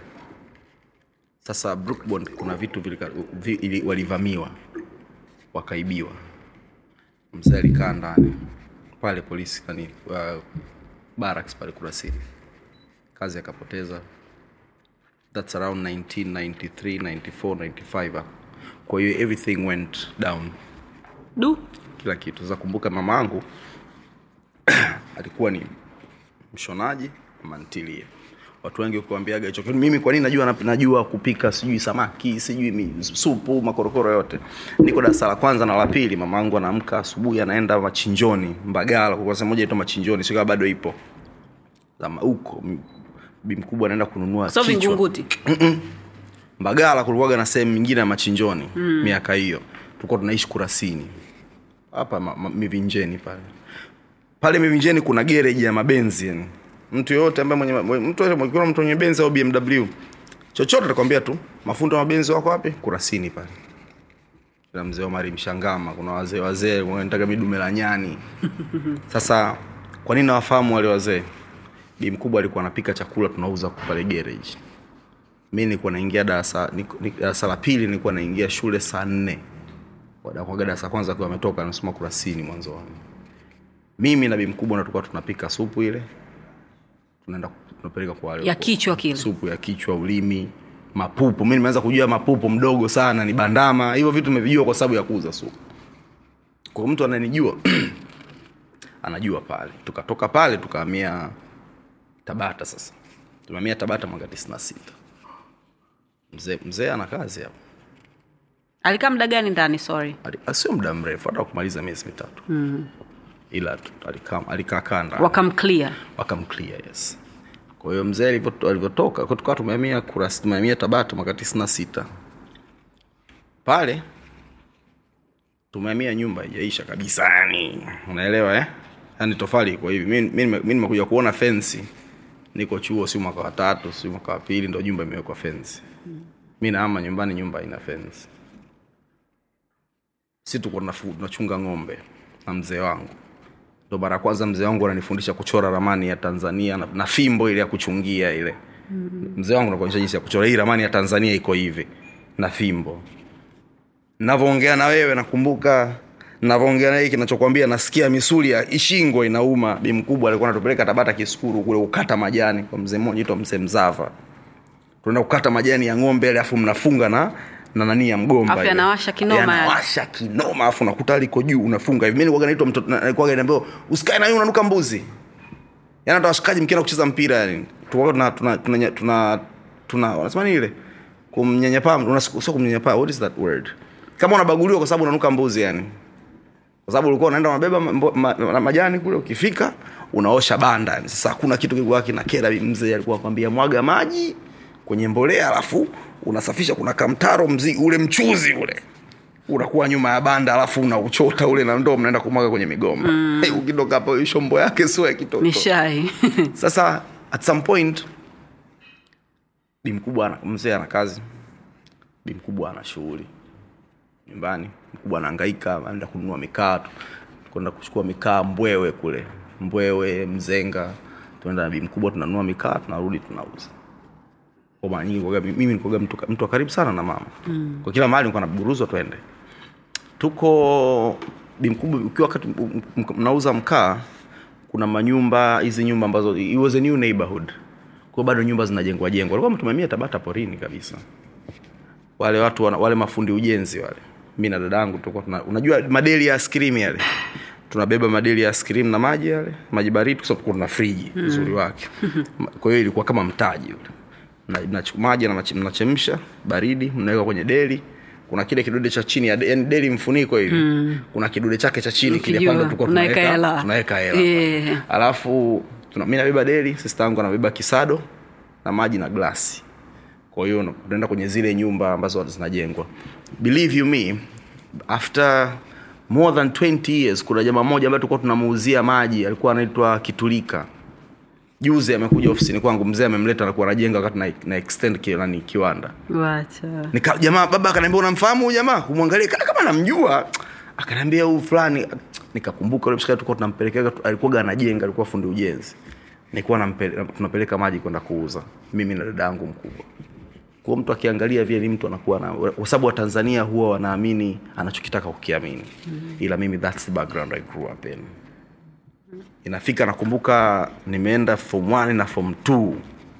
sasa brookbond kuna vitu vilika, vi, ili, walivamiwa wakaibiwa mzee alikaa ndani pale polisi nani uh, barracks pale kurasini kazi akapoteza that's around 1993 94 95 hapo. kwa hiyo everything went down du kila kitu sasa kumbuka mama angu alikuwa ni mshonaji mantilie watu wengi ukiwambiaga hicho kitu mimi kwa nini najua najua kupika sijui samaki sijui mi- supu makorokoro yote niko darasa la kwanza na la pili mama angu anaamka asubuhi anaenda machinjoni mbagala kwa sehemu moja itwa machinjoni sio kama bado ipo Zama huko m- bi mkubwa anaenda kununua so kichwa. vingunguti mbagala kulikuwaga na sehemu nyingine ya machinjoni mm. miaka hiyo tulikuwa tunaishi kurasini hapa ma, ma, mivinjeni pale pale mivinjeni kuna gereji ya mabenzi yani mtu yoyote ambaye mwenye mwenye- mtu yoyote mwenye- mtu mwenye benzi au bmw chochote atakwambia tu mafundo wa mabenzi wako wapi kurasini pale na mzee omari mshangama kuna wazee wazee wanataka midume la nyani sasa kwa nini nawafahamu wale wazee bi mkubwa alikuwa anapika chakula tunauza pale garage mi nilikuwa naingia darasa niko- ni- darasa la pili nilikuwa naingia shule saa nne wadakwaga darasa la kwanza akiwa ametoka nasoma kurasini mwanzoni mimi na bi mkubwa ndo tulikuwa tunapika supu ile tunaenda tunapeleka kwa wale ya kichwa kile supu ya kichwa ulimi mapupu mi nimeanza kujua mapupu mdogo sana ni bandama hivyo vitu nimevijua kwa sababu ya kuuza supu kwa mtu ananijua anajua pale tukatoka pale tukahamia tabata sasa tumehamia tabata mwaka tisini na sita mzee mzee ana kazi hapo alikaa muda gani ndani sorry Ali- sio muda mrefu hata kumaliza miezi mitatu mm. ila tu- alikaa alikaa kaa ndani wakamclear wakamclear yes kwa hiyo mzee alivyo- alivyotoka kwa tukawa tumehamia Kuras- tumehamia tabata mwaka tisini na sita pale tumehamia nyumba ijaisha kabisa yani unaelewa eh yani tofali iko hivi mi mi nime- mi nimekuja kuona fensi niko chuo si mwaka wa tatu si mwaka wa pili ndo nyumba imewekwa fensi mi naama nyumbani nyumba ina fensi si tuko tunafu- tunachunga ng'ombe na mzee wangu ndo mara ya kwanza mzee wangu ananifundisha kuchora ramani ya tanzania na, na fimbo ile ya kuchungia ile mm. mzee wangu nakuonyesha jinsi ya kuchora hii ramani ya tanzania iko hivi na fimbo navyoongea na wewe nakumbuka navyoongea na hii kinachokwambia nasikia misuli ya ishingo inauma bi mkubwa alikuwa anatupeleka tabata kisukuru kule kukata majani kwa mzee mmoja itwa mzee mzava tunaenda kukata majani ya ng'ombe alafu mnafunga na na nani ya mgomba Afu ile. yanawasha kinoma yale. yanawasha kinoma afu nakuta liko juu unafunga hivi mimi nilikuwa naitwa mtoto na- nilikuwa naambiwa usikae na yeye unanuka mbuzi yani hata washikaji mkienda kucheza mpira yani tulikuwa tuna tuna tuna tuna, tuna wanasema nini ile kumnyanyapaa una- sio kumnyanyapaa what is that word kama unabaguliwa kwa sababu unanuka mbuzi yani kwa sababu ulikuwa unaenda unabeba mambo- ma, ma, majani kule ukifika unaosha banda yani sasa hakuna kitu kilikuwa kina kera mzee alikuwa akwambia mwaga maji kwenye mbolea alafu unasafisha kuna kamtaro mzi ule mchuzi ule unakuwa nyuma ya banda alafu unauchota ule na ndoo mnaenda kumwaga kwenye migomba mm. hey, ukitoka hapo hiyo shombo yake sio ya kitoto nishai sasa at some point bi mkubwa ana- mzee ana kazi bi mkubwa ana shughuli nyumbani mkubwa anahangaika anaenda kununua mikaa tu- kwenda kuchukua mikaa mbwewe kule mbwewe mzenga tunaenda na bi mkubwa tunanunua mikaa tunarudi tunauza kwa mara nyingi kuwaga- mimi nikuaga mtu, mtu wa karibu sana na mama mm. kwa kila mahali nilikuwa naburuzwa twende tuko bi mkubwa ukiwa wakati m- m- mnauza mkaa kuna manyumba hizi nyumba ambazo it was a new neighborhood kwa bado nyumba zinajengwa jengwa walikuwa tumemia tabata porini kabisa wale watu wana, wale mafundi ujenzi wale mi na dadangu tulikuwa tuna unajua madeli ya askrim yale tunabeba madeli ya askrim na maji yale maji baridi kwa sababu kuna friji uzuri wake kwa hiyo ilikuwa kama mtaji ule na, na maji na machi- mnachemsha baridi mnaweka kwenye deli kuna kile kidude cha chini ya de- yani deli mfuniko hivi mm. kuna kidude chake cha chini kile Nikijua, pale tulikuwa unaweka tunaweka hela. tunaweka hela Yeah. alafu tuna, mi nabeba deli sista yangu anabeba kisado na maji na glasi kwa hiyo una- unaenda kwenye zile nyumba ambazo zinajengwa believe you me after more than 20 years kuna jamaa mmoja ambaye tulikuwa tunamuuzia maji alikuwa anaitwa kitulika juzi amekuja ofisini kwangu mzee amemleta alikuwa anajenga wakati na, na extend ki, nani kiwanda wacha nika jamaa baba akaniambia unamfahamu huyu jamaa kumwangalia kana kama namjua akaniambia huyu fulani nikakumbuka yule mshikaji tulikuwa tunampelekea alikuwa anajenga alikuwa fundi ujenzi nilikuwa nampele- tunapeleka maji kwenda kuuza mimi na dada yangu mkubwa kwa mtu akiangalia vile ni mtu anakuwa na kwa sababu watanzania huwa wanaamini anachokitaka kukiamini mm. ila mimi that's the background i grew up in inafika nakumbuka nimeenda form 1 na form 2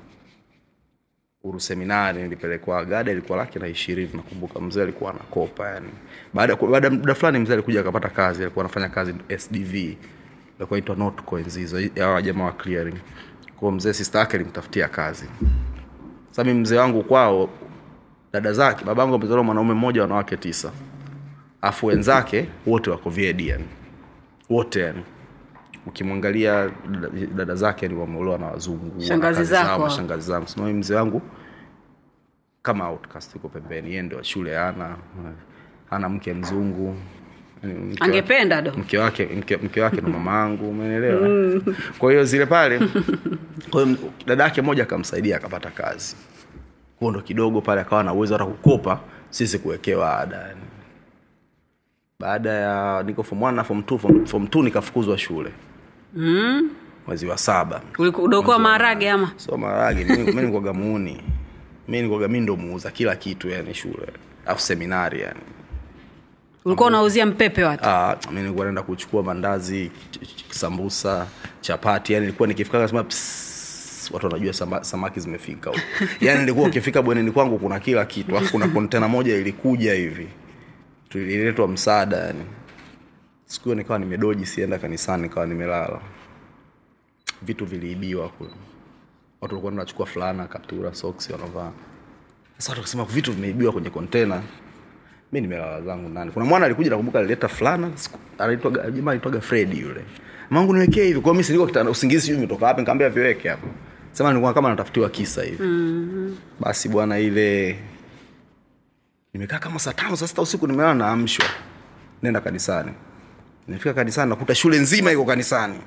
uru seminari nilipelekwa gada ilikuwa laki na ishirini nakumbuka mzee alikuwa anakopa yani baada baada ya muda fulani mzee alikuja akapata kazi alikuwa anafanya kazi sdv ilikuwa inaitwa notco enzi hizo hawa jamaa wa clearing kwao mzee sister yake alimtafutia kazi sasa mimi mzee wangu kwao dada zake babangu amezaliwa mwanaume mmoja wanawake tisa afu wenzake wote wako VD yani wote yani ukimwangalia dada, dada zake yani wameolewa na wazungu Shangazi wana kazi zao, zako. mashangazi zangu sema mimi mzee wangu kama outcast yuko pembeni yeye ndio shule ana ana mke mzungu Yani mke wa- angependa do mke wake mke, mke wake ndo mama yangu umeelewa kwa hiyo zile pale kwa hiyo dada yake moja akamsaidia akapata kazi huo ndo kidogo pale akawa na uwezo hata kukopa sisi kuwekewa ada yani baada ya niko form 1 na form 2 form, form 2 nikafukuzwa shule mm. mwezi wa saba ulikudokoa maharage ama so maragi mi nikoga muuni mi nikoga mi ndo muuza kila kitu yani shule afu seminari yani ulikuwa unauzia mpepe watu Ah, mi nilikuwa naenda kuchukua mandazi ch- ch- sambusa chapati yani nilikuwa nikifika nasema "Psst," watu wanajua sama, samaki zimefika huko yani nilikuwa ukifika bwenini kwangu kuna kila kitu alafu kuna kontena moja ilikuja hivi tuliletwa msaada yani siku hiyo nikawa nimedoji sienda kanisani nikawa nimelala vitu viliibiwa kule watu walikuwa wanachukua fulana kaptura soksi wanavaa sasa watu wakasema vitu vimeibiwa kwenye kontena mi nimelala zangu ndani kuna mwana alikuja nakumbuka alileta fulana siku- anaitwaga jamaa anaitwaga fredi yule mangu niwekee hivi kwa mi siliko kitanda usingizi sijui umetoka wapi nikaambia viweke hapo sema nilikuwa kama natafutiwa kisa hivi mm-hmm. basi bwana ile nimekaa kama saa tano saa sita usiku nimelala naamshwa nenda kanisani nimefika kanisani nakuta shule nzima iko kanisani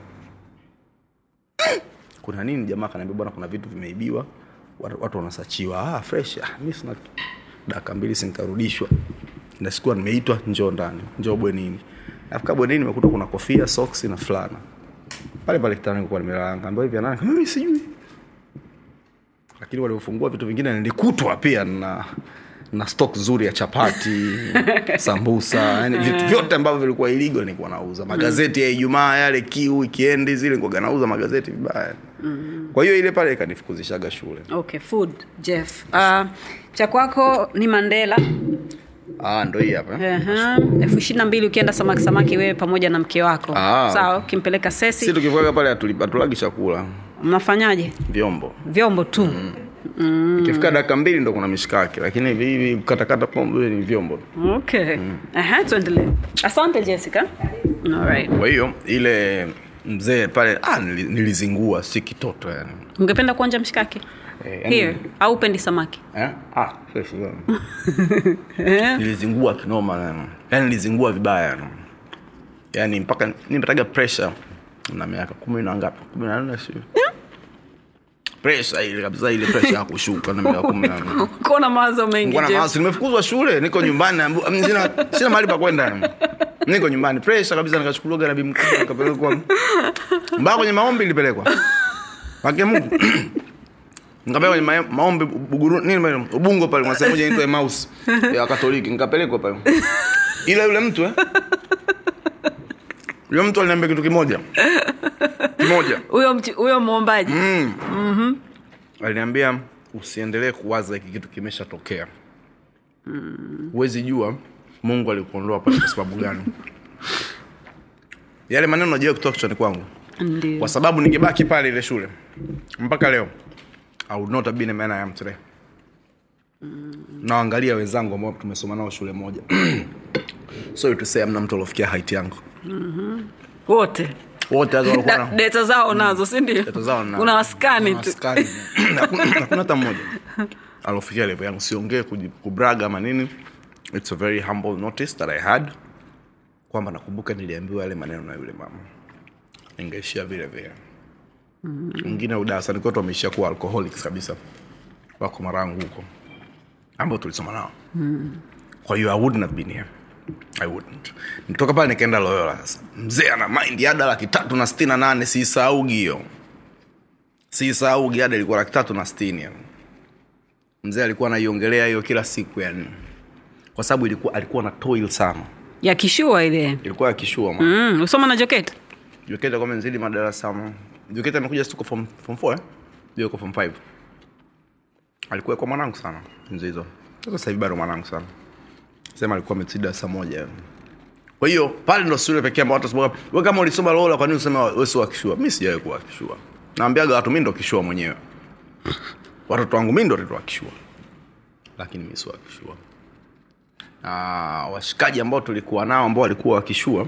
kuna nini jamaa kanaambia bwana kuna vitu vimeibiwa watu watu wanasachiwa ah, fresh ah, mi sina dakika mbili sinkarudishwa na sikuwa nimeitwa njoo ndani njoo bwenini nafika bwenini nimekuta kuna kofia soksi na fulana pale pale kitani nilikuwa nimelala nikaambiwa hivi nani kama mimi sijui lakini waliofungua vitu vingine nilikutwa pia na na stock nzuri ya chapati sambusa yani vitu vyote ambavyo vilikuwa iligo nilikuwa nauza magazeti ya ijumaa yale kiu wikendi zile nilikuwa nauza magazeti vibaya kwa hiyo ile pale ikanifukuzishaga shule okay food jeff uh, cha kwako ni mandela ah ndo hii hapa Aha, elfu ishiri na mbili ukienda samaki samaki wewe pamoja na mke wako Ah, sawa ukimpeleka si sesi tukifika pale hatuli- hatulagi chakula mnafanyaje vyombo vyombo tu mm. ikifika dakika mbili ndo kuna mishikaki lakini hivi hivi katakata pombe ni vyombo okay Aha, tuendelee asante jessica Alright. kwa hiyo ile mzee pale ah, nili- nilizingua si kitoto yani ungependa kuonja mshikaki Eh, yani- here au upendi samaki Eh? Ah, fresh, yeah. nilizingua kinoma yani. yani nilizingua vibaya yani. yani mpaka nimepataga pressure na miaka kumi na ngapi kumi na nne si pressure ile kabisa ile pressure ya kushuka na miaka kumi na nne kona mawazo mengi Nilikuwa na Jeff. mawazo, nimefukuzwa shule niko nyumbani naambiwa- mm, sina, sina mahali pa kwenda yani. niko nyumbani pressure kabisa nikachukuliwa na bibi mkubwa nikapelekwa mbaya kwenye maombi nilipelekwa wake Mungu nikapelekwa kwenye ma- maombi buguru nini pale ubungo pale kuna sehemu moja inaitwa Emmaus ya Katoliki nikapelekwa pale ila yule mtu eh yule mtu aliniambia kitu kimoja kimoja huyo mchi- huyo mwombaji aliniambia usiendelee kuwaza hiki kitu kimeshatokea huwezi jua mungu alikuondoa pale kwa sababu gani yale maneno najua kutoka kichwani kwangu ndio kwa sababu ningebaki pale ile shule mpaka leo I would not have been a man I am today naangalia wenzangu ambao tumesoma nao shule moja sorry to say amna mtu aliofikia height yangu wote wote hata walikuwa Da- na data zao nazo si ndio Data zao na- una waskani tu Maskani. Hakuna hakuna hata mmoja alofikia level yangu siongee kuji- kubraga ama nini it's a very humble notice that i had kwamba nakumbuka niliambiwa yale maneno na yule mama ningeishia vile vile mwingine mm. udarasani kwetu wameishia kuwa alcoholics kabisa wako marangu huko ambao tulisoma nao mm. kwa hiyo i wouldn't have been here i wouldn't nitoka pale nikaenda loyola sasa mzee ana mind ada laki tatu na sitini na nane siisaugi hiyo siisaugi ada ilikuwa laki tatu na sitini yani. mzee alikuwa anaiongelea hiyo kila siku yani kwa sababu ilikuwa alikuwa na toil sana ya kishua ile ilikuwa akishua mm. mm, usoma na joket joketa kwa menzidi madarasa ma- joketa amekuja tuko form form 4 eh ndio kwa form 5 alikuwa kwa mwanangu sana nzo hizo sasa sasa hivi bado mwanangu sana sema alikuwa amezidi darasa moja yani. kwa hiyo pale ndo shule pekee ambao watu wasema wewe kama ulisoma Lola kwa nini usema wewe sio akishua mimi sijawahi kuwa akishua naambiaga watu mimi ndo kishua mwenyewe watoto wangu mimi ndo watoto akishua lakini mimi sio akishua na washikaji ambao tulikuwa nao ambao walikuwa wakishua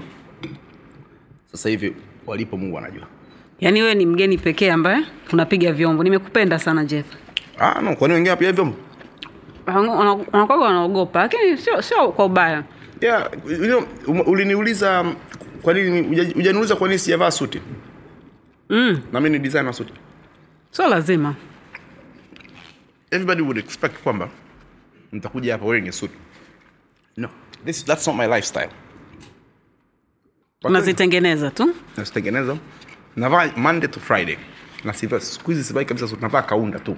sasa hivi walipo mungu anajua yaani wewe ni mgeni pekee ambaye unapiga vyombo nimekupenda sana jeff ah, no, kwani wengine pia hivyo wanakwaga wanaogopa lakini sio sio kwa ubaya yeah, you know, um, uliniuliza um, kwa nini huja- hujaniuliza kwa nini sijavaa suti mm, na mimi ni designer wa suti sio lazima everybody would expect kwamba nitakuja hapa wearing a suit no this, that's not my lifestyle Kwa kweli, unazitengeneza tu nazitengeneza navaa monday to friday na siva siku hizi sivai kabisa suit navaa kaunda tu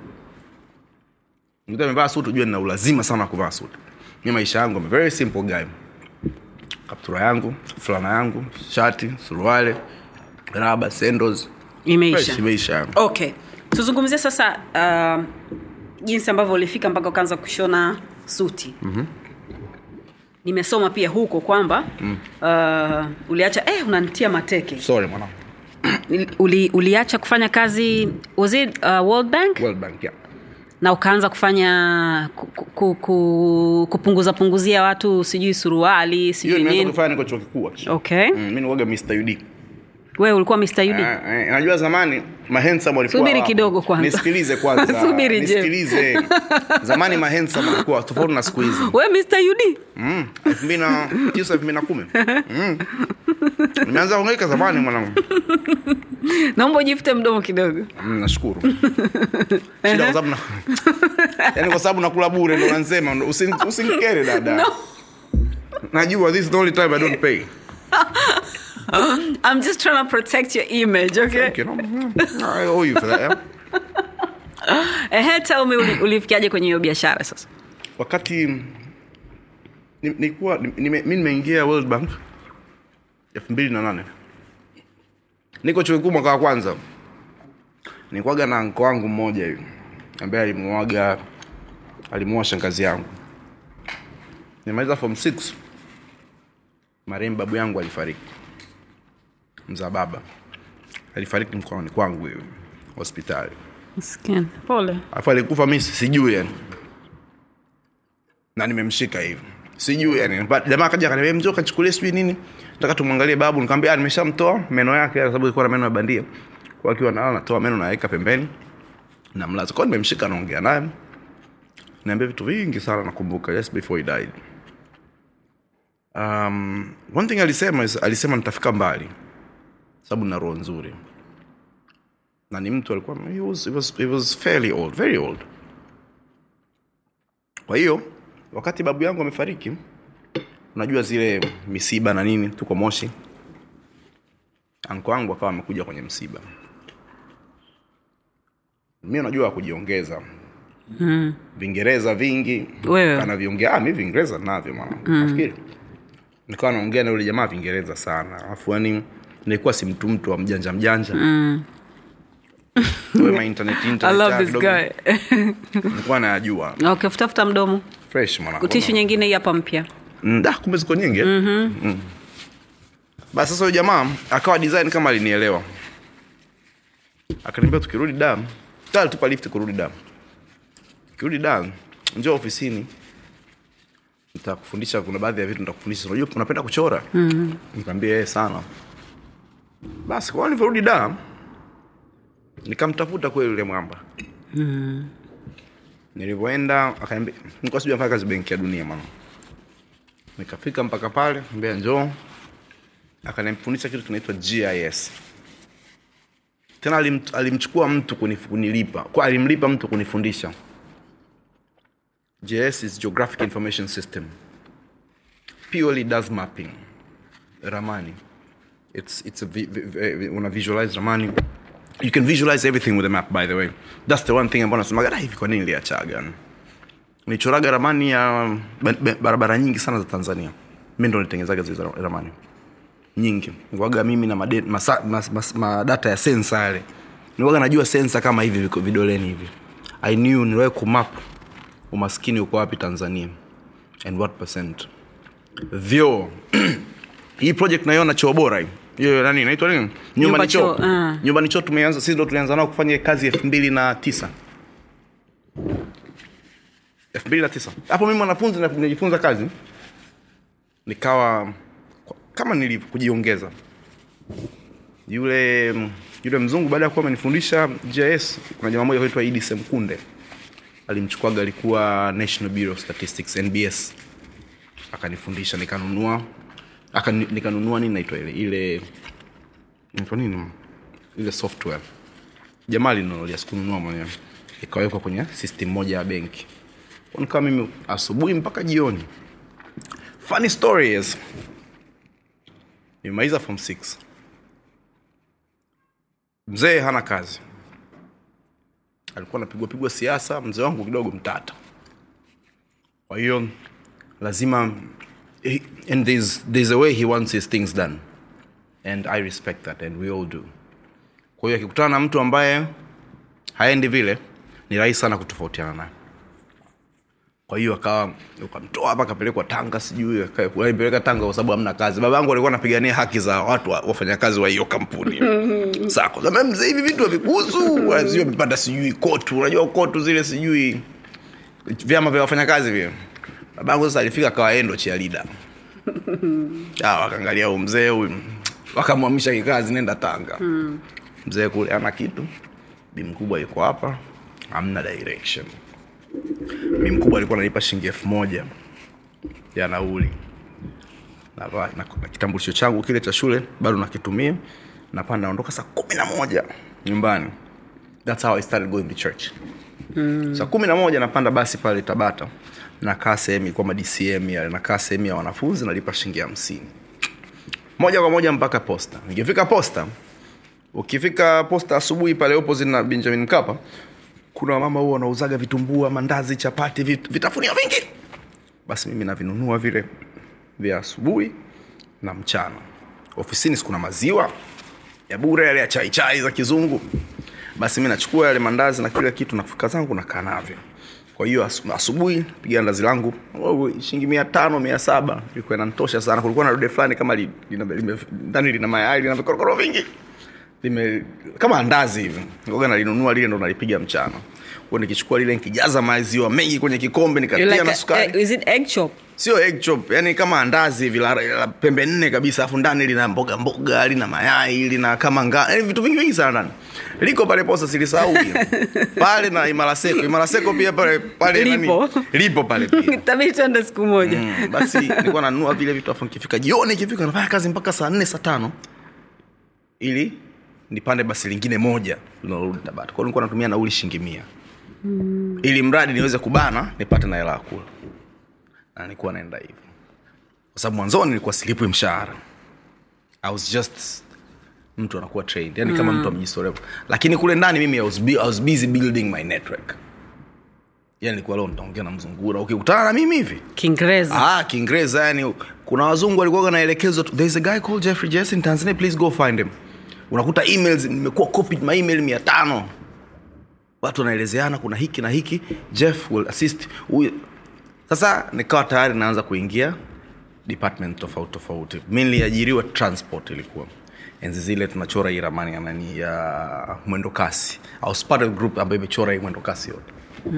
mtu amevaa suit ujue nina ulazima sana wa kuvaa suit mi maisha yangu I'm a very simple guy kaptura yangu fulana yangu shati suruale raba sandals imeisha fresh imeisha yangu okay tuzungumzie sasa uh, jinsi ambavyo ulifika mpaka ukaanza kushona suti mm-hmm. nimesoma pia huko kwamba mm. uh, uliacha eh, unanitia mateke sorry mwanangu Uli, uliacha kufanya kazi was it uh, world bank World Bank yeah na ukaanza kufanya ku, ku, ku, kupunguza punguzia watu sijui suruali hiyo sijui nimeanza nini kufanya niko chuo kikuu actually. okay mm, mi niwaga Mr. UD wewe ulikuwa mr ud Eh, eh, najua zamani mahensam walikuwa Subiri wapo. kidogo kwanza. nisikilize kwanza Subiri, Jeff. nisikilize zamani mahensam walikuwa tofauti na siku hizi we mr ud Mm, elfu mbili na tisa elfu mbili na kumi Mm. nimeanza kuangaika zamani mwanangu naomba ujifute mdomo kidogo Mm, nashukuru shida kwa sababu na yani kwa sababu nakula bure ndo nansema usin- usinikere dada najua this is the only time i don't pay i'm just trying to protect your image okay Thank you, no? Mm, I owe you for that, yeah. ehe tell me uli- ulifikiaje kwenye hiyo biashara sasa wakati ni- nilikuwa ni- nime- mi nimeingia world bank elfu mbili na nane niko chuo kikuu mwaka wa kwanza nikwaga na nko wangu mmoja hivi ambaye alimuaga alimuoa shangazi yangu nimaliza form 6 marehemu babu yangu alifariki mzaa baba alifariki mkononi kwangu hivi hospitali Skin. pole alafu alikufa mi sijui yani na nimemshika hivi sijui yani Ba- jamaa akaja akaniambia mzee kachukulia sijui nini nataka tumwangalie babu nikamwambia "Ah, nimeshamtoa meno yake kwa sababu ilikuwa na meno ya bandia kwa akiwa nao natoa meno naweka pembeni namlaza kwa hiyo nimemshika naongea naye niambia vitu vingi sana nakumbuka just before he died um, one thing alisema is, alisema nitafika mbali sababu na roho nzuri na ni mtu alikuwa he was, he was, he was fairly old very old kwa hiyo wakati babu yangu amefariki unajua zile misiba na nini tuko moshi anko wangu akawa amekuja kwenye msiba mi unajua kujiongeza mm. vingereza vingi Wewe. anaviongea ah, mi vingereza navyo mwana mm. nafikiri nikawa naongea na yule jamaa vingereza sana alafu yani nilikuwa si mtu mtu wa mjanja mjanja mm. internet, internet, i love ah, this kidogo guy nilikuwa nayajua okay futafuta mdomo fresh mwana tishu nyingine hii hapa mpya Mm, da kumbe ziko nyingi mm-hmm. mm. basi sasa huyo jamaa akawa design kama alinielewa akaniambia tukirudi dam ta alitupa lift kurudi dam tukirudi dam njoo ofisini nitakufundisha kuna baadhi ya vitu nitakufundisha unajua unapenda kuchora mm-hmm. nikamwambia yeye sana basi kwa nilivyorudi dam nikamtafuta kweli yule mwamba nilivyoenda akaniambia nilikuwa sijui nafanya kazi benki ya dunia mama nikafika mpaka pale mbea njoo akanifundisha kitu kinaitwa gis tena alim, alimchukua mtu kunif- kunilipa kwa alimlipa mtu kunifundisha gis is geographic information system purely does mapping ramani it's, it's a, vi- vi- vi- una visualize ramani you can visualize everything with a map by the way that's the one thing ambao nasemaga "Da, hivi kwa nini niliachaga nichoraga ramani ya ba- ba- barabara nyingi sana za tanzania mi ndo nitengenezaga zile za- ramani nyingi nikuaga mimi na made, masa, mas, mas, madata ya sensa yale nikuaga najua sensa kama hivi viko vidoleni hivi i knew niliwahi kumap umaskini uko wapi tanzania and what percent vyoo hii project naiona choo bora hii hiyo nani inaitwa nini nyumbani choo choo, ah. nyumbani choo tumeanza sisi ndo tulianza nao kufanya kazi elfu mbili na tisa elfu mbili na tisa hapo mimi mwanafunzi na- najifunza kazi nikawa kama nilivyo kujiongeza yule yule mzungu baada ya kuwa amenifundisha gis kuna jamaa moja kaitwa idi semkunde alimchukuaga alikuwa national bureau of statistics nbs akanifundisha nikanunua aka, nikanunua nini naitwa ile ile inaitwa nini ile software jamaa linunulia sikununua mwenyewe ikawekwa kwenye system moja ya benki Kwa nikawa mimi asubuhi mpaka jioni funny stories nimemaliza form 6 mzee hana kazi alikuwa anapigwa pigwa siasa mzee wangu kidogo mtata kwa hiyo lazima he- and there's, there's a way he wants his things done and i respect that and we all do kwa hiyo akikutana na mtu ambaye haendi vile ni rahisi sana kutofautiana naye kwa hiyo akawa ukamtoa hapa akapelekwa tanga sijui aka- alipeleka tanga kwa sababu hamna kazi baba yangu alikuwa anapigania haki za watu wa- wafanyakazi wa hiyo kampuni sako sema mzee hivi vitu havikuhusu sijui amepata sijui kotu unajua kotu zile sijui vyama vya wafanyakazi vile baba yangu sasa alifika akawa endo chialida wakaangalia huyu mzee huyu wakamwamisha kikazi nenda tanga mzee kule ana kitu bi mkubwa yuko hapa hamna direction mi mkubwa alikuwa ananipa shilingi elfu moja ya nauli na, na, na kitambulisho changu kile cha shule bado nakitumia napaa naondoka saa kumi na moja nyumbani thats how i started going to church mm. saa kumi na moja napanda basi pale tabata nakaa sehemu ilikuwa madcm yale nakaa sehemu ya wanafunzi nalipa shilingi hamsini moja kwa moja mpaka posta nikifika posta ukifika posta asubuhi pale opposite na benjamin mkapa kuna wamama huo wanauzaga vitumbua mandazi chapati vit, vitafunio vingi basi mimi navinunua vile vya asubuhi na mchana ofisini sikuna maziwa ya bure yale ya chai chai za kizungu basi mi nachukua yale mandazi na kila kitu nafika zangu nakaa navyo kwa hiyo asu- asubuhi piga ndazi langu oh, shilingi mia tano mia saba ilikuwa inanitosha sana kulikuwa na dude fulani kama li- lina- lime- ndani lina mayai lina vikorokoro vingi lime kama andazi hivi ngoga nalinunua lile ndo nalipiga mchana kwa nikichukua lile nikijaza maziwa mengi kwenye kikombe You're nikatia like na a- sukari eh, is it egg chop? sio egg chop yani kama andazi hivi la, la pembe nne kabisa afu ndani lina mboga mboga lina mayai lina kama nga yani vitu vingi vingi sana ndani liko pale posa silisahau pia pale na imaraseko imaraseko pia pale pale Lipo. nani lipo pale pia Itabidi tuende siku moja mm, basi nilikuwa nanunua vile vitu afu nikifika jioni ikifika nafanya kazi mpaka saa nne saa tano ili nipande basi lingine moja linalorudi tabata kwao nilikuwa natumia nauli shilingi mia mm. ili mradi niweze kubana nipate na hela ya kula na nilikuwa naenda hivyo kwa sababu mwanzoni nilikuwa silipwi mshahara i was just mtu anakuwa trained yani kama mtu amejistorea lakini kule ndani mimi I was, bu- I was busy building my network yani nilikuwa leo nitaongea na mzungura ukikutana na mimi hivi kiingereza ah kiingereza yani kuna wazungu walikuwa naelekezwa tu, there is a guy called jeffrey jess in tanzania please go find him unakuta emails nimekuwa copied my email mia tano watu wanaelezeana kuna hiki na hiki jeff will assist huyu sasa nikawa tayari naanza kuingia department tofauti tofauti mi niliajiriwa transport ilikuwa enzi zile tunachora hii ramani ya nani ya mwendo kasi au Spartan group ambayo imechora hii mwendo kasi yote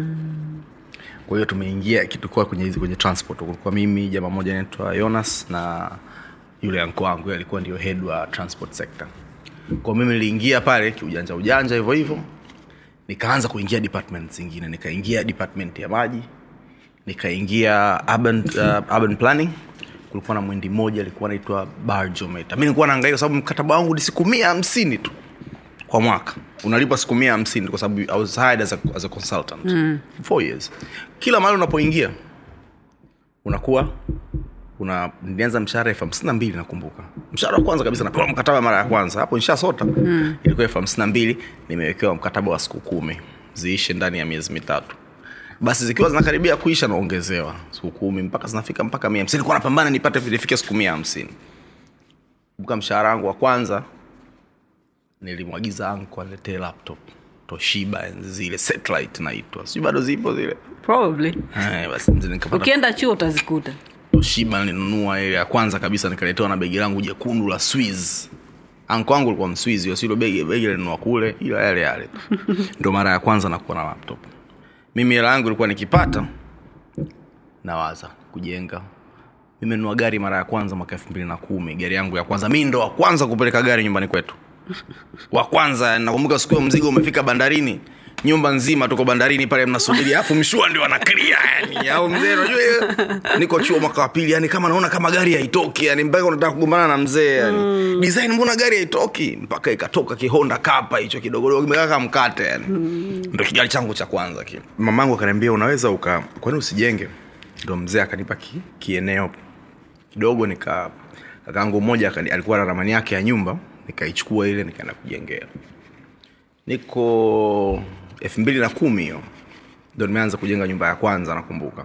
kwa hiyo tumeingia tulikuwa kwenye hizi kwenye transport kulikuwa mimi jamaa moja anaitwa jonas na yule anko wangu yeye alikuwa ndio head wa transport sector kwa mimi niliingia pale kiujanja ujanja hivyo hivyo nikaanza kuingia department zingine nikaingia department ya maji nikaingia urban, uh, urban planning kulikuwa na mwindi mmoja alikuwa anaitwa barjometa mi nilikuwa naangalia kwa sababu mkataba wangu ni siku mia hamsini tu kwa mwaka unalipwa siku mia hamsini kwa sababu i was hired as a, as a consultant mm. four years kila mahali unapoingia unakuwa una nilianza mshahara elfu hamsini na mbili nakumbuka mshahara wa kwanza kabisa napewa mkataba mara ya kwanza hapo nishasota mm. ilikuwa elfu hamsini na mbili nimewekewa mkataba wa siku kumi ziishe ndani ya miezi mitatu basi zikiwa zinakaribia kuisha naongezewa siku kumi mpaka zinafika mpaka mia hamsini kuwa napambana nipate nifike siku mia hamsini kumbuka mshahara wangu wa kwanza nilimwagiza anko aletee laptop toshiba enzi zile satellite naitwa sijui bado zipo zile probably Eh, basi mzee nikapata ukienda chuo utazikuta toshiba nilinunua ile ya kwanza kabisa nikaletewa na begi langu jekundu la swiz anko wangu alikuwa mswizi wasilo begi begi linunua kule ila yale yale ndo mara ya kwanza nakuwa na laptop mimi hela yangu ilikuwa nikipata nawaza kujenga mimi nunua gari mara ya kwanza mwaka elfu mbili na kumi gari yangu ya kwanza mi ndo wa kwanza kupeleka gari nyumbani kwetu wa kwanza nakumbuka siku hiyo mzigo umefika bandarini nyumba nzima tuko bandarini pale mnasubiri alafu mshua ndio anaklia yani au mzee unajua hiyo niko chuo mwaka wa pili yani kama naona kama gari haitoki yani mpaka unataka kugombana na mzee yani mm. design mbona gari haitoki mpaka ikatoka kihonda kapa hicho kidogodogo kimekaa kama mkate yani mm. ndo kigari changu cha kwanza kile mamangu akaniambia unaweza uka kwani usijenge ndo mzee akanipa ki, kieneo kidogo nika kakaangu mmoja akani- alikuwa na ramani yake ya nyumba nikaichukua ile nikaenda kujengea niko elfu mbili na kumi hiyo ndo nimeanza kujenga nyumba ya kwanza nakumbuka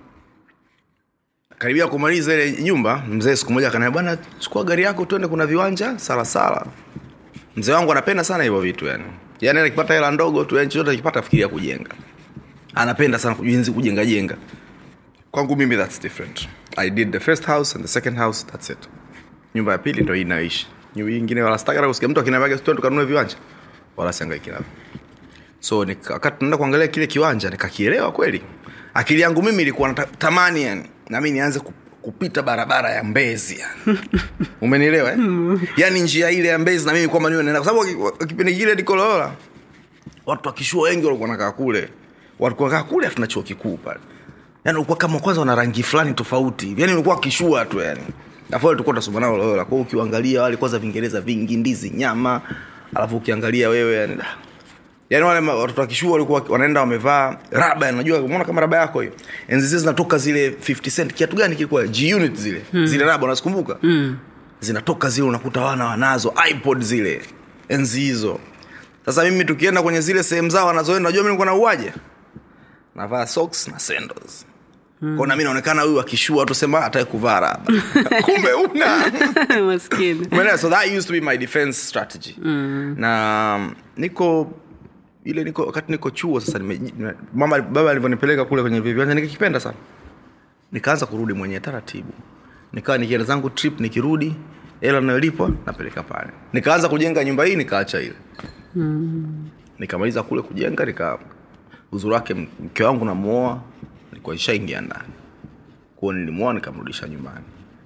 karibia kumaliza ile nyumba mzee siku moja akaniambia bwana chukua gari yako tuende kuna viwanja salasala mzee wangu anapenda sana hivyo vitu yani yani akipata hela ndogo tu yani chochote akipata fikiria kujenga anapenda sana jinsi kujenga jenga kwangu mimi that's different i did the first house and the second house that's it nyumba ya pili ndo hii inayoishi nyumba ingine wala sitaka kusikia mtu akiniambia tu tukanunue viwanja wala siangaiki navyo so nika- wakati tunaenda kuangalia kile kiwanja nikakielewa kweli akili yangu mimi ilikuwa natamani yani nami nianze ku- kupita barabara ya mbezi yani umenielewa eh? yani njia ile ya mbezi na mimi kwamba niwe naenda kwa sababu waki- kipindi kile nikoloola watu wakishua wengi walikuwa nakaa kule walikuwa nakaa kule afu na chuo kikuu pale yani ulikuwa kama kwanza wana rangi fulani tofauti yani ulikuwa wakishua tu yani afu wale tulikuwa tunasoma nao loyola kwa hiyo ukiangalia wale kwanza vingereza vingi ndizi nyama alafu ukiangalia wewe yani da. yani wale ma- watoto wakishua walikuwa wanaenda wamevaa raba yani unajua umeona kama raba yako hiyo enzi zile zinatoka zile 50 cent kiatu gani kilikuwa g unit zile hmm. zile raba unazikumbuka hmm. zinatoka zile unakuta wana wanazo ipod zile enzi hizo sasa mimi tukienda kwenye zile sehemu zao wanazoenda unajua mimi nilikuwa na uwaje navaa socks na sandals mm. kwao nami naonekana huyu akishua tusema hata kuvaa raba kumbe una maskini Umeelewa? so that used to be my defense strategy mm. na um, niko ile niko wakati niko chuo sasa nime, nime- mama baba alivyonipeleka kule kwenye viwanja nikikipenda sana nikaanza kurudi mwenyewe taratibu nikawa nikienda zangu trip nikirudi hela nayolipwa napeleka pale nikaanza kujenga nyumba hii nikaacha ile nikamaliza kule kujenga nika uzuri wake mke wangu namuoa nilikuwa ishaingia ndani kwao nilimuoa nikamrudisha nyumbani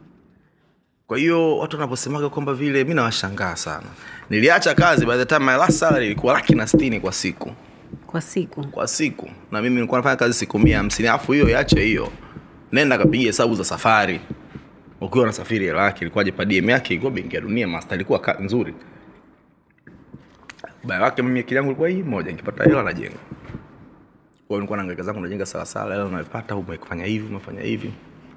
kwa hiyo watu wanaposemaga kwamba vile mi nawashangaa sana niliacha kazi by the time my last salary ilikuwa laki na stini kwa siku kwa siku kwa siku na mimi nilikuwa nafanya kazi siku mia hamsini alafu hiyo iache hiyo nenda kapiga hesabu za safari ukiwa nasafiri hela yake ilikuwaje padm yake ilikuwa benki ya dunia master ilikuwa ka, nzuri baya wake mimi akili yangu ilikuwa hii moja nikipata hela najenga kwa hiyo nilikuwa naangaika zangu najenga salasala hela unaipata umefanya hivi umefanya hivi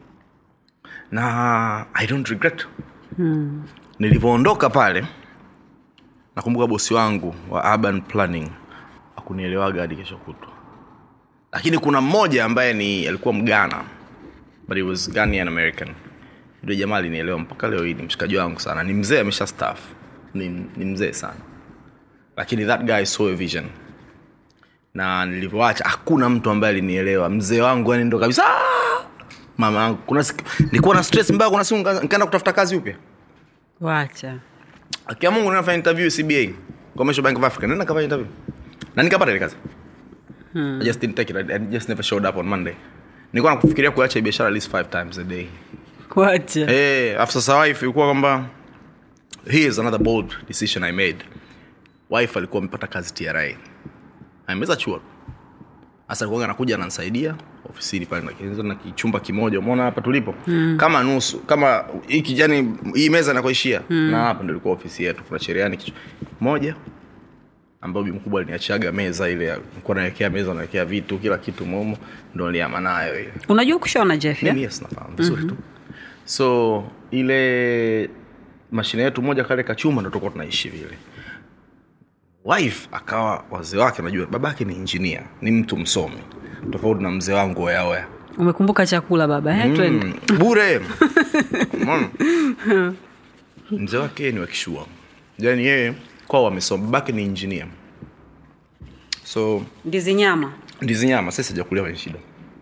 na i don't regret hmm. nilivyoondoka pale nakumbuka bosi wangu wa urban planning akunielewaga hadi kesho kutwa lakini kuna mmoja ambaye ni alikuwa mgana but he was Ghanaian american ndio jamaa alinielewa mpaka leo hii ni mshikaji wangu sana ni mzee amesha staff ni, ni mzee sana lakini that guy saw a vision na nilivyoacha hakuna mtu ambaye alinielewa mzee wangu yani ndo kabisa "Ah!" mama yangu kuna siku nilikuwa na stress mbaya kuna siku nika- nikaenda kutafuta kazi upya wacha akia mungu nafanya interview cba commercial bank of africa nenda kafanya interview na nikapata ile kazi I just didn't take it. I, I just never showed up on monday nilikuwa nakufikiria kuacha hii biashara at least five times a day wacha hey, after sa wife ilikuwa kwamba here's another bold decision i made wife alikuwa amepata kazi tra ameweza chuo hasa alikuwa anakuja ananisaidia ofisini pale na- na kichumba kimoja umeona hapa tulipo mm. kama nusu kama hiki yani hii meza nakoishia mm. na hapa ndo ilikuwa ofisi yetu kuna cherehani kichu- moja ambayo bi mkubwa aliniachaga meza ile nilikuwa nawekea meza nawekea vitu kila kitu momo ndo niliama nayo ile unajua kushona jeff mimi yeah? yes nafahamu vizuri tu so ile mashine yetu moja kale kachuma ndo tulikuwa tunaishi vile wife akawa wazee wake najua babake ni injinia ni mtu msomi tofauti na mzee wangu oyaoya umekumbuka chakula baba eh? twende mm, bure Umeona? mzee wake yeye ni wakishua yani yeye kwao wamesoma babake ni injinia so ndizi nyama ndizi nyama sasa sijakulia kwenye shida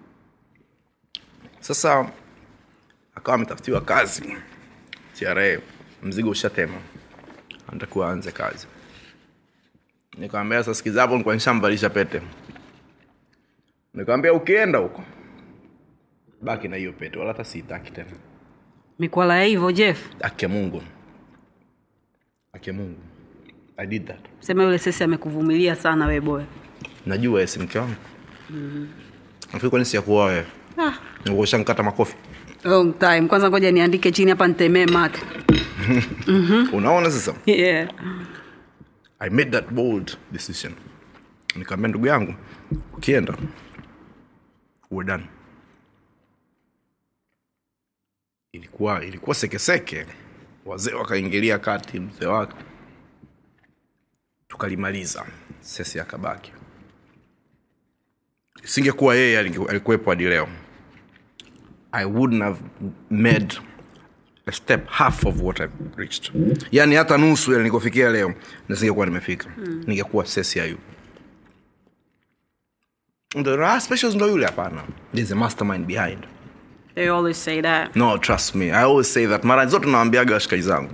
sasa akawa ametafutiwa kazi tra mzigo ushatema anatakiwa aanze kazi nikamwambia sasa sikiza hapo nilikuwa nishamvalisha pete nikamwambia ukienda huko baki na hiyo pete wala hata siitaki tena mikwala ya hivyo jeff ake mungu ake mungu i did that sema yule sesi amekuvumilia sana we boya najua esi mke wangu nafikiri kwani siyakuoa wewe ah. ushankata makofi long time kwanza ngoja niandike chini hapa nitemee mate unaona sasa yeah. i made that bold decision nikaambia ndugu yangu ukienda uwe done ilikuwa ilikuwa sekeseke wazee wakaingilia kati mzee wake tukalimaliza sesi akabaki singekuwa yeye alinge- alikuwepo hadi leo i wouldn't have made a step half of what I've reached yani hata nusu ya nilikofikia leo nisingekuwa nimefika mm. ningekuwa sesi ayu the raha specials ndo yule hapana there's a mastermind behind they always say that no trust me i always say that mara zote nawambiaga washikaji zangu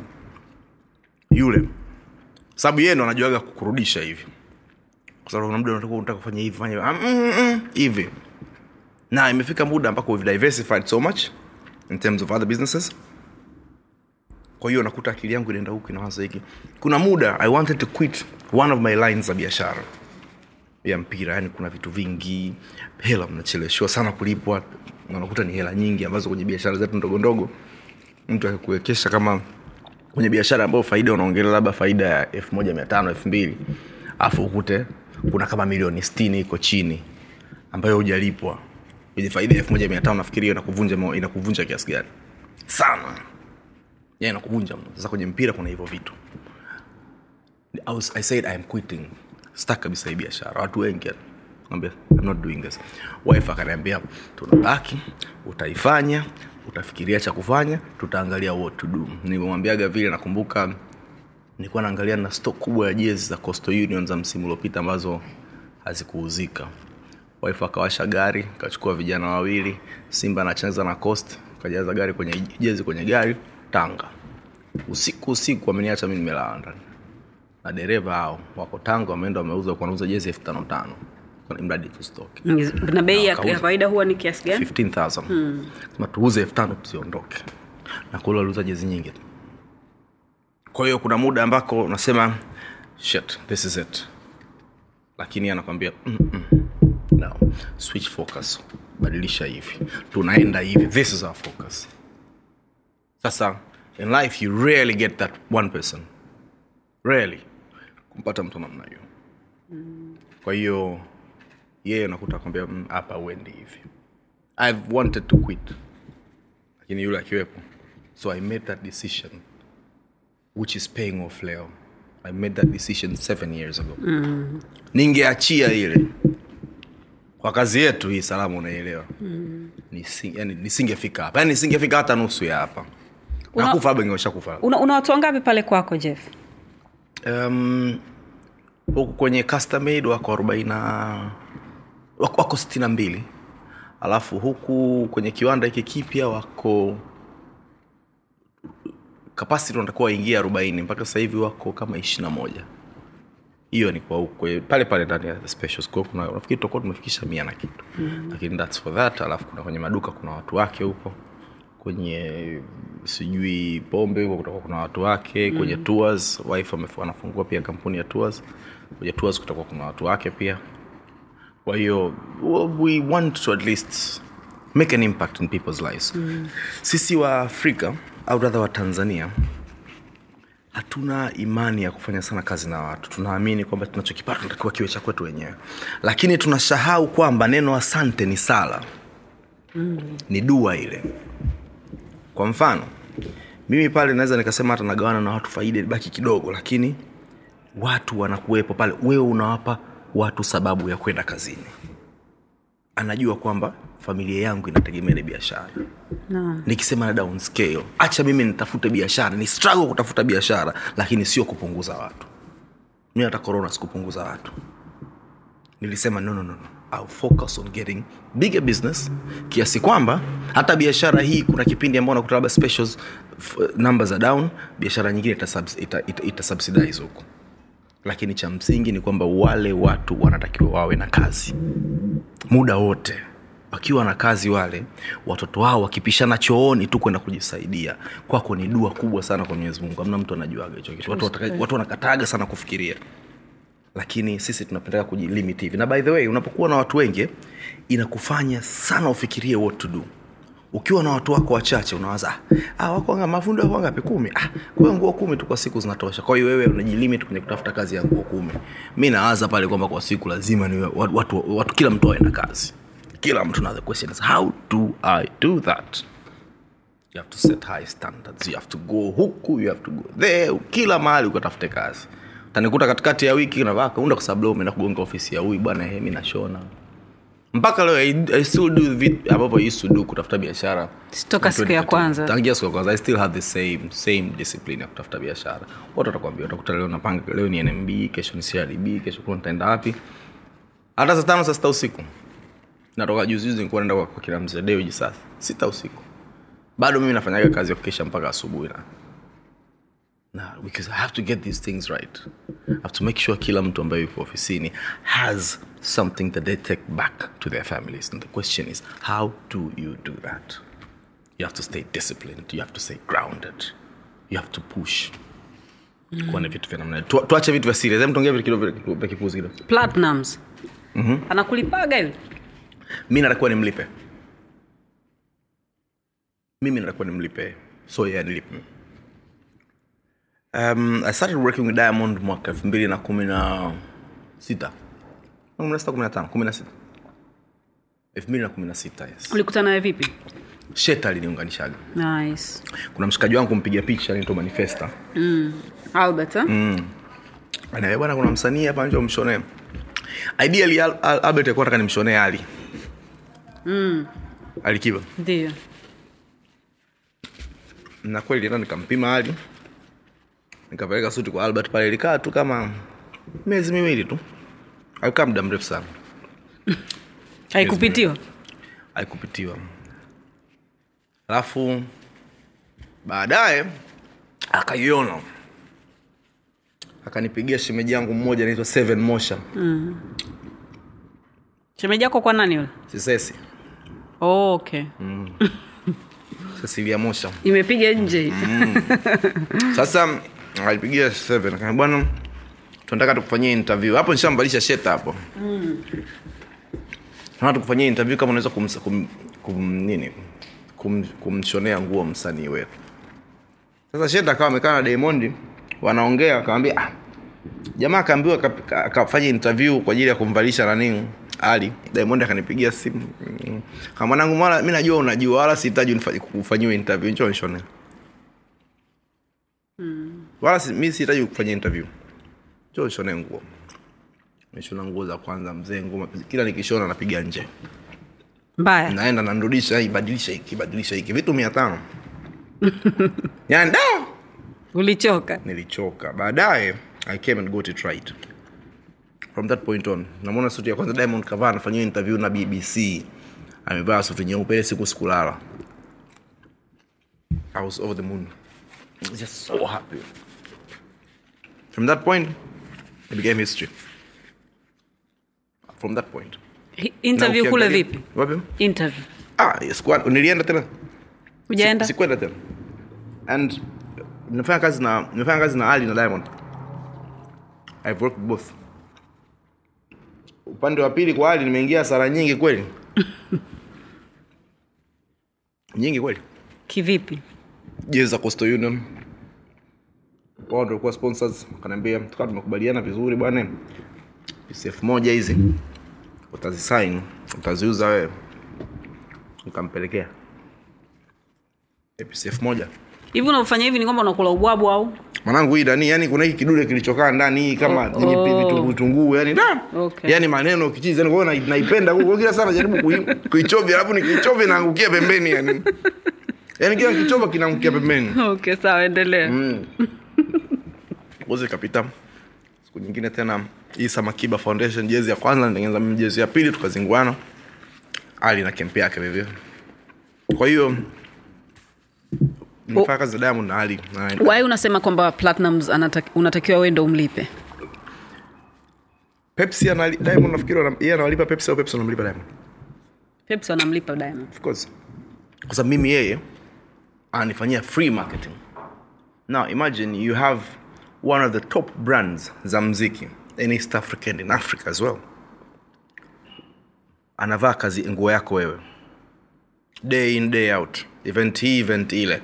yule sababu yeye ndo anajuaga kukurudisha hivi kwa sababu kuna muda unataka unataka kufanya hivi fanya hivi. Ah, mm, mm, hivi na imefika muda ambako we've diversified so much in terms of other businesses kwa hiyo nakuta akili yangu inaenda huku inawaza hiki kuna muda i wanted to quit one of my lines za biashara ya mpira yani kuna vitu vingi hela mnacheleshwa sana kulipwa na unakuta ni hela nyingi ambazo kwenye biashara zetu ndogo ndogo mtu akikuwekesha kama kwenye biashara ambayo faida unaongelea labda faida ya elfu moja mia tano elfu mbili alafu ukute kuna kama milioni stini iko chini ambayo hujalipwa kwenye faida ya elfu moja mia tano nafikiri hiyo inakuvunja mo- inakuvunja kiasi gani sana ya inakuvunja mno sasa kwenye mpira kuna hivyo vitu I, was, i said i'm quitting stak kabisa hii biashara watu wengi Naambia, I'm not doing this wife akaniambia tunabaki utaifanya utafikiria cha kufanya tutaangalia what to do nimemwambiaga vile nakumbuka nilikuwa naangalia na stock kubwa ya jezi za Coastal Union za msimu uliopita ambazo hazikuuzika wife akawasha gari kachukua vijana wawili simba anacheza na coast kajaza gari kwenye jezi kwenye gari tanga usiku usiku wameniacha mi nimelala ndani na dereva hao wako tanga wameenda wameuza wanauza jezi elfu tano tano Kwa mradi tu stock na bei ya Wakauza. ya kawaida huwa ni kiasi gani 15000 sema tuuze elfu tano tusiondoke na kule waliuza jezi nyingi tu kwa hiyo kuna muda ambako unasema shit this is it lakini yeye anakwambia "Mm-mm. no switch focus badilisha hivi tunaenda hivi this is our focus sasa in life you rarely get that one person rarely kumpata mtu namna hiyo kwa hiyo yeye nakuta kwambia "Mm, hapa uendi hivi i've wanted to quit lakini yule akiwepo so i made that decision which is paying off leo i made that decision seven years ago mm. ningeachia ile kwa kazi yetu hii salamu unaielewa mm. Nisi, yani, nisingefika hapa yani nisingefika hata nusu ya hapa Una- nakufa hapa ingewashakufa una, una watu wangapi pale kwako jeff um, huku kwenye custom made wako arobaini na wako, wako sitini na mbili alafu huku kwenye kiwanda hiki kipya wako kapasiti wanatakuwa waingia arobaini mpaka sasa hivi wako kama ishiri na moja hiyo ni kwa huku kwe- pale pale ndani ya special scope kuna nafikiri tutakuwa tumefikisha mia na kitu mm. lakini thats for that alafu kuna kwenye maduka kuna watu wake huko kwenye sijui pombe huko kutakuwa kuna watu wake kwenye tours wife amef- anafungua pia kampuni ya tours kwenye tours kutakuwa kuna watu wake pia kwa hiyo well, we want to at least make an impact in people's lives mm. sisi wa afrika au rather wa tanzania hatuna imani ya kufanya sana kazi na watu tunaamini kwamba tunachokipata tunatakiwa kiwe cha kwetu wenyewe lakini tunasahau kwamba neno asante ni sala mm. ni dua ile kwa mfano mimi pale naweza nikasema hata nagawana na watu faida ibaki kidogo lakini watu wanakuwepo pale wewe unawapa watu sababu ya kwenda kazini anajua kwamba familia yangu inategemea ile biashara Naam. nikisema na down scale acha mimi nitafute biashara ni struggle kutafuta biashara lakini sio kupunguza watu mi hata corona sikupunguza watu nilisema no, no, no, no. I'll focus on getting bigger business kiasi kwamba hata biashara hii kuna kipindi ambao nakuta labda specials f- numbers are down biashara nyingine ita, subs- ita, ita, ita subsidize huko lakini cha msingi ni kwamba wale watu wanatakiwa wawe na kazi muda wote wakiwa na kazi wale watoto wao wakipishana chooni tu kwenda kujisaidia kwako ni dua kubwa sana kwa mwenyezi mungu amna mtu anajuaga hicho kitu watu, wataka- watu wanakataga sana kufikiria lakini sisi tunapendeka kujilimit hivi na by the way unapokuwa na watu wengi inakufanya sana ufikirie what to do ukiwa na watu wako wachache unawaza ah, ah, wako wanga mafundi wako wangapi kumi ah, kwa hiyo nguo kumi tu kwa siku zinatosha kwa hiyo wewe unajilimit kwenye kutafuta kazi ya nguo kumi mi nawaza pale kwamba kwa siku lazima ni watu, watu, watu kila mtu awe na kazi kila mtu na the question is how do i do that you have to set high standards you have to go huku you have to go there kila mahali ukatafute kazi utanikuta katikati ya wiki navaa kaunda kwa sababu leo umeenda kugonga ofisi ya huyu bwana hemi nashona mpaka leo I, I still do vitu ambavyo I used to do kutafuta biashara Toka siku ya 2014. kwanza. tangia siku ya kwanza i still have the same same discipline ya kutafuta biashara watu watakwambia utakuta leo napanga leo ni nmb kesho ni crb kesho kuna nitaenda wapi hata saa tano saa sita usiku natoka juzi juzi nilikuwa naenda kwa, kwa kila mzee deuji sasa sita usiku bado mimi nafanyaga kazi ya kukesha mpaka asubuhi na na because i have to get these things right i have to make sure kila mtu ambaye yuko ofisini has something that they take back to their families and the question is how do you do that you have to stay disciplined you have to stay grounded you have to push kuwa na vitu vya namna hiyo. Tu- tuache vitu vya serious Hebu tuongee vitu kidogo vya- vya kipuzi kidogo platinums mm-hmm. anakulipaga hivi mi natakuwa nimlipe mimi natakuwa nimlipe so yeye anilipe um, i started working with diamond mwaka elfu mbili na kumi na sita kumi na sita kumi na tano kumi na sita elfu mbili na kumi na sita yes ulikutana naye vipi shet aliniunganishaga nice kuna mshikaji wangu mpiga picha anaitwa manifesta albert eh? anaambia bwana kuna msanii hapa nje umshonee ideally Al- Al- albert alikuwa nataka nimshonee ali mm. alikiba ndio na kweli enda nikampima hali nikapeleka suti kwa albert pale ilikaa tu kama miezi miwili tu alikaa muda mrefu sana haikupitiwa aikupitiwa alafu baadaye akaiona akanipigia shemeji yangu mmoja anaitwa seven mosha shemeji yako kwa nani yule sisesi oh, okay cecilia mosha imepiga nje hii sasa alipigia seven akaniambia, bwana tunataka tukufanyie interview hapo nishambalisha sheta hapo tunataka tukufanyie interview kama unaweza kum, kum, kum, nini kum, kumshonea nguo msanii wetu sasa sheta akawa amekaa na Diamond wanaongea akamwambia ah, jamaa akaambiwa aka- aka- akafanya interview kwa ajili ya kumvalisha nani ali Diamond akanipigia simu Mm. kama mwanangu mwana mimi najua unajua wala sihitaji unifa- kufanyiwa interview njoo nishonee wala si, mi sihitaji kufanya interview cho nishone nguo nishona nguo za kwanza mzee nguo kila nikishona napiga nje mbaya naenda nanrudisha hii badilisha hiki badilisha hiki vitu mia tano yani da ulichoka nilichoka baadaye i came and got it right from that point on namwona suti ya kwanza diamond kavaa anafanyia interview na bbc amevaa suti nyeupe ile siku sikulala i was over the moon I was just so happy from that point it became history from that point Hi- interview Na kule ukiangalia- vipi wapi interview ah yes, kwa- nilienda tena ujaenda Si- sikwenda tena and nimefanya kazi na nimefanya kazi na ali na diamond i've worked both upande wa pili kwa hali nimeingia hasara nyingi kweli nyingi kweli kivipi jezi za coastal union wao ndio walikuwa sponsors wakaniambia tukawa tumekubaliana vizuri bwana pcf moja hizi utazisign utaziuza wewe nikampelekea pcf moja hivi unavyofanya hivi ni kwamba unakula ubwabu au mwanangu hii ndani yani kuna hiki kidude kilichokaa ndani hii kama Oh, yenye oh. vitunguu vitunguu yani da Okay. yani maneno kichizi yani kwa hiyo na- naipenda kwa hiyo kila sana jaribu kui- kuichovya alafu nikiichovya naangukia pembeni yani yani kila kichova kinaangukia pembeni okay sawa endelea uzi kapita siku nyingine tena hii samakiba foundation jezi ya kwanza nitengeneza mimi jezi ya pili tukazinguana ali na kempi yake vivyo kwa hiyo nimefanya kazi za diamond na ali na wai unasema kwamba platinums anataki, unatakiwa wewe ndo umlipe pepsi anali, diamond nafikiri wana- yeye anawalipa pepsi au pepsi wanamlipa diamond pepsi wanamlipa diamond of course kwa sababu mimi yeye ananifanyia free marketing now imagine you have one of the top brands za mziki in east africa and in africa as well anavaa kazi nguo yako wewe day in day out event hii event ile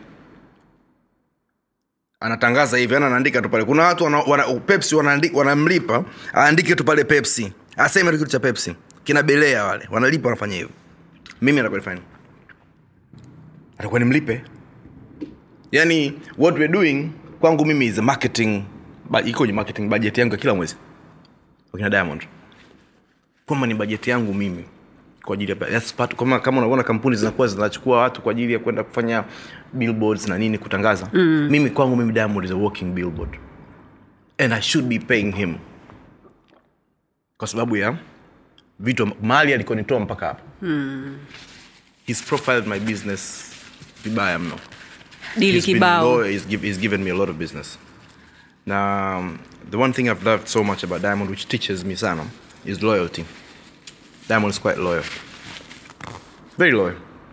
anatangaza hivi yani anaandika tu pale kuna watu wana, wana, pepsi wanaandi- wanamlipa aandike tu pale pepsi aseme tu kitu cha pepsi kina belea wale wanalipa wanafanya hivyo mimi anakwalifanya atakuwa nimlipe yani what we're doing kwangu mimi is a marketing ba- iko kwenye marketing budget yangu ya kila mwezi wakina diamond kwamba ni bajeti yangu mimi kwa ajili ya that's part, kama, kama unaona kampuni zinakuwa zinachukua watu kwa ajili ya kwenda kufanya billboards na nini kutangaza mm. mimi kwangu mimi diamond is a walking billboard and i should be paying him kwa sababu ya vitu mali alikonitoa mpaka hapa he's profiled my business vibaya mno dili He's been kibao loyal. He's, give, he's given me a lot of business na um, the one thing i've loved so much about diamond which teaches me sana is loyalty diamond is quite loyal very loyal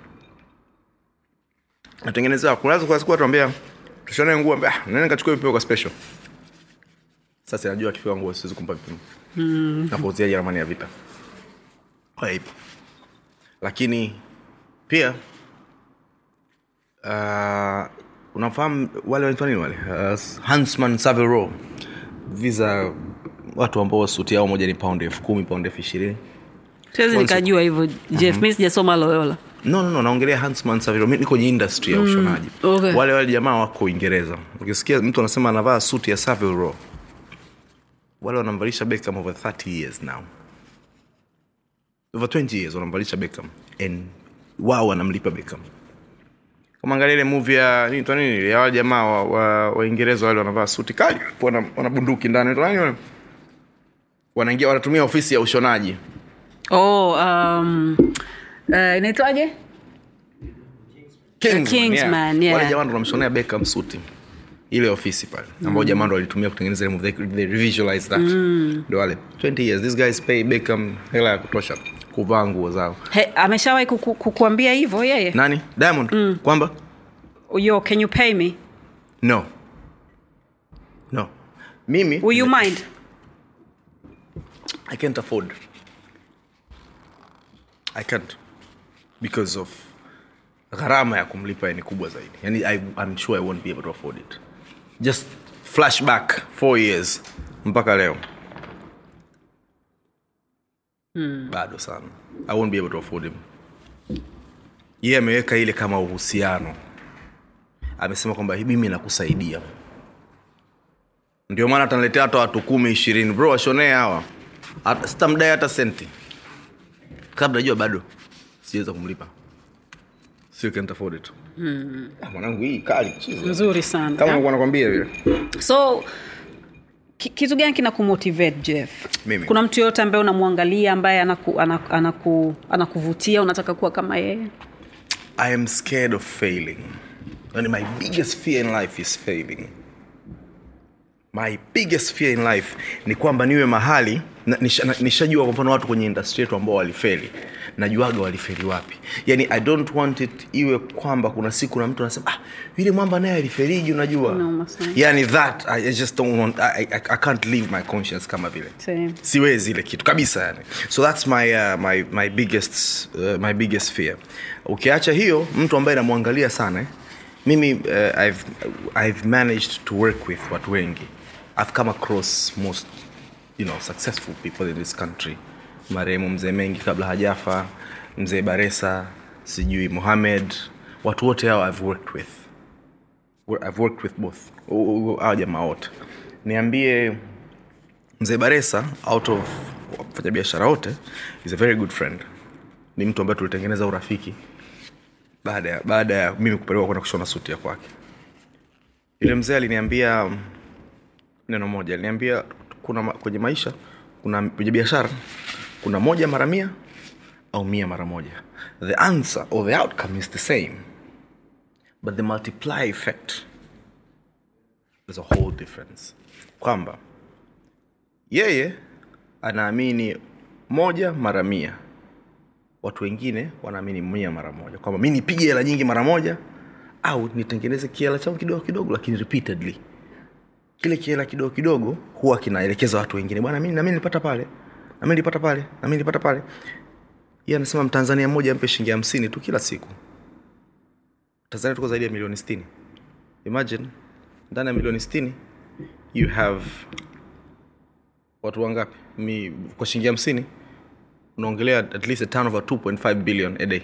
natengenezewa kunaweza kwa siku watuambia tushone nguo ambia ah, nene nikachukua vipimo kwa special sasa najua akifika nguo siwezi kumpa vipimo mm. nakuuziaji ramani ya vita kwa hivyo lakini pia uh, unafahamu wale wanaitwa nini wale uh, hansman savero visa watu ambao suti yao moja ni pound elfu kumi pound elfu ishirini siwezi nikajua hivyo jeff mi sijasoma loyola no, no, no naongelea hansman savero mi niko kwenye industry ya ushonaji okay. wale wale jamaa wako uingereza ukisikia mtu anasema anavaa suti ya savero wale wanamvalisha Beckham over 30 years now over 20 years wanamvalisha Beckham and wao wanamlipa Beckham kama angalia ile movie ya nini twa nini ya wale jamaa wa, wa, waingereza wale wanavaa suti kali wana, wana bunduki ndani Wanaitwa nani wale? wanaingia wanatumia ofisi ya ushonaji oh, um, uh, inaitwaje Kingsman, Kingsman, yeah. wale jamaa ndo wanamshonea Beckham suti ile ofisi pale ambao jamaa ndo walitumia kutengeneza ile movie they, they revisualize that ndo wale 20 years these guys pay Beckham hela ya kutosha kuvaa nguo zao He, ameshawahi kuku, kukuambia hivyo yeye nani Diamond kwamba yo can you pay me no no mimi will you mind I can't afford. I can't because of gharama ya kumlipa ni kubwa zaidi. Yani I, I'm sure I won't be able to afford it. Just flashback four years mpaka leo hmm. bado sana. I won't be able to afford him. Yeye ameweka ile kama uhusiano, amesema kwamba mimi nakusaidia ndio maana ataniletea hata watu kumi ishirini bro washonee hawa Hata- sitamdai hata senti kabla najua bado siweza kumlipa Still can't afford it. Ah, mwanangu hii kali chizi. nzuri sana kama nilikuwa nakwambia vile so ki- kitu gani kina kumotivate jeff Mimi. kuna mtu yoyote ambaye unamwangalia ambaye anaku, anaku, anaku, anakuvutia unataka kuwa kama yeye i am scared of failing and my biggest fear in life is failing my biggest fear in life ni kwamba niwe mahali na- nisha- na- nishajua kwa mfano watu kwenye industry yetu ambao walifeli najuaga waliferi wapi yani i don't want it iwe kwamba kuna siku na mtu anasema ah, yule mwamba naye aliferiji unajua Unauma sana. yani that I, I just don't want I, I, I can't leave my conscience kama vile Same. siwezi ile kitu kabisa yani so that's my, uh, my, my, biggest, uh, my biggest fear ukiacha hiyo mtu ambaye namwangalia sana eh, mimi uh, I've, I've managed to work with watu wengi i've come across most you know, successful people in this country marehemu mzee mengi kabla hajafa mzee baresa sijui mohamed watu wote hao i've worked with Wo- i've worked with both U- u- hao jamaa wote niambie mzee baresa out of wafanyabiashara wote is a very good friend ni mtu ambaye tulitengeneza urafiki baada ya baada ya mimi kupelekwa kwenda kushona suti ya kwake yule mzee aliniambia mm, neno moja aliniambia kuna ma- kwenye maisha kuna kwenye biashara kuna moja mara mia au mia mara moja the answer or the outcome is the same but the multiply effect is a whole difference kwamba yeye anaamini moja mara mia watu wengine wanaamini mia mara moja kwamba mi nipige hela nyingi mara moja au nitengeneze kiela changu kidogo kidogo lakini repeatedly kile kiela kidogo kidogo huwa kinaelekeza watu wengine bwana mi nami nilipata pale nami nilipata pale nami nilipata pale yeye anasema mtanzania mmoja ampe shilingi hamsini tu kila siku tanzania tuko zaidi ya milioni sitini imagine ndani ya milioni sitini you have watu wangapi mi kwa shilingi hamsini unaongelea at least a turnover 2.5 billion a day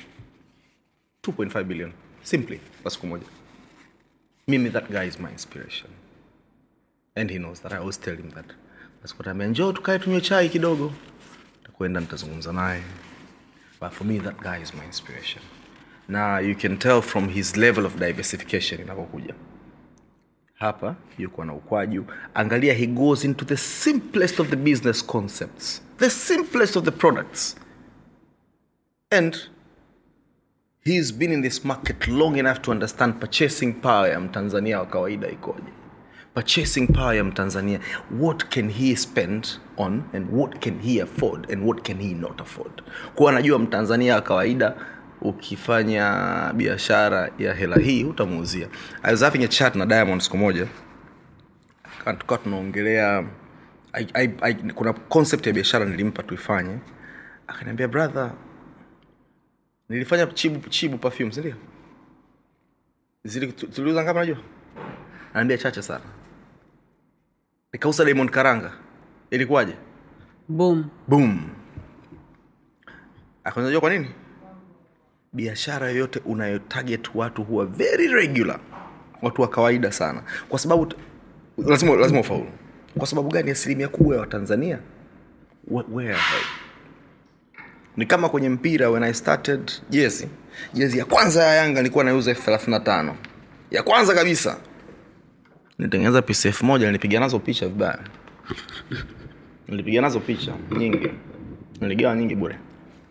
2.5 billion simply kwa siku moja mimi that guy is my inspiration and he knows that i always tell him that nasikutamia njoo tukae tunywe chai kidogo takwenda nitazungumza naye but for me that guy is my inspiration na you can tell from his level of diversification inapokuja hapa yuko na ukwaju angalia he goes into the simplest of the business concepts the simplest of the products and he's been in this market long enough to understand purchasing power ya mtanzania wa kawaida ikoje purchasing power ya mtanzania what can he spend on and what can he afford and what can he not afford kuwa anajua mtanzania wa kawaida ukifanya biashara ya hela hii utamuuzia i was having a chat na diamond siku moja Ka- tukawa tunaongelea I, I, I, kuna concept ya biashara nilimpa tuifanye akaniambia brother nilifanya chibu, chibu perfume sindio Zili- tu- tuliuza ngapi najua anaambia chache sana nikauza diamond karanga ilikuwaje boom boom akanajua kwa nini biashara yoyote unayotarget watu huwa very regular watu wa kawaida sana kwa sababu t- lazima, lazima ufaulu kwa sababu gani asilimia kubwa ya watanzania Wh- where are they? ni kama kwenye mpira when i started jezi jezi ya kwanza ya yanga nilikuwa naiuza elfu thelathini na tano ya kwanza kabisa nitengeneza pisi elfu moja nilipiga nazo picha vibaya nilipiga nazo picha nyingi niligawa nyingi bure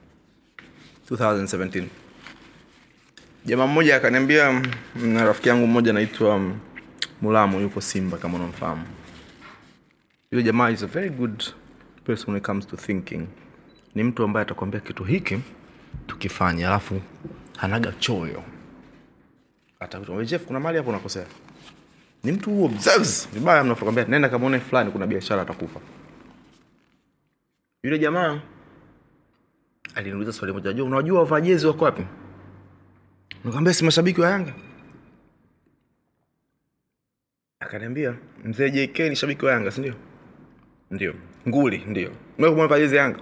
2017 jamaa mmoja akaniambia mm, na rafiki yangu mmoja anaitwa mm, mulamu yuko simba kama unamfahamu yule jamaa is a very good person when it comes to thinking ni mtu ambaye atakwambia kitu hiki tukifanya alafu hanaga choyo atakwambia jeff kuna mali hapo unakosea ni mtu huo observes vibaya mnakwambia nenda kamwone fulani kuna biashara atakupa yule jamaa aliniuliza swali moja jua unajua wavaa jezi wako wapi nikamwambia si mashabiki wa yanga akaniambia mzee jk ni shabiki wa yanga sindio ndio nguli ndio mewaa jezi ya yanga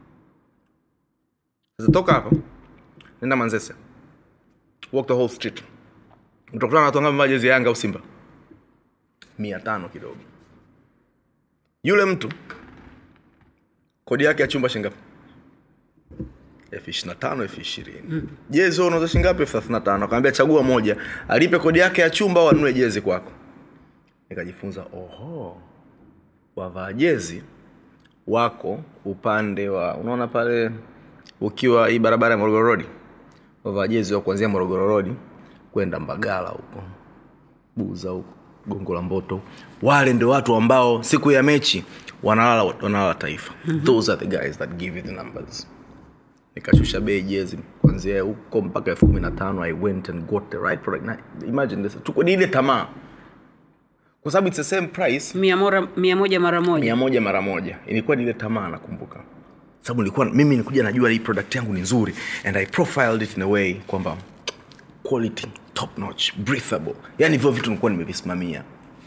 sasa toka hapa nenda manzese walk the whole street utakutana na watu wangapi wamevaa jezi ya yanga au simba mia tano kidogo yule mtu kodi yake ya chumba shingapi elfu ishiri na tano elfu ishirini jezi wewe unauza shingapi elfu thelathini na tano akaambia chagua moja alipe kodi yake ya chumba au anunue jezi kwako nikajifunza oho wavaa jezi wako upande wa unaona pale ukiwa hii barabara ya morogoro rodi wavaa jezi wa kuanzia morogoro rodi kwenda mbagala huko buza huko gongo la mboto wale ndio watu ambao siku ya mechi wanalala wanalala taifa those are the guys that give you the numbers nikashusha bei jezi kuanzia huko mpaka elfu kumi na tano i went and got the right product na, imagine this tuko ni ile tamaa kwa sababu it's the same price mia, mora, mia moja mara moja mia moja mara moja ilikuwa ni ile tamaa nakumbuka sababu nilikuwa mimi nilikuja najua hii product yangu ni nzuri and i profiled it in a way kwamba quality top notch breathable yani hivyo vitu nilikuwa nimevisimamia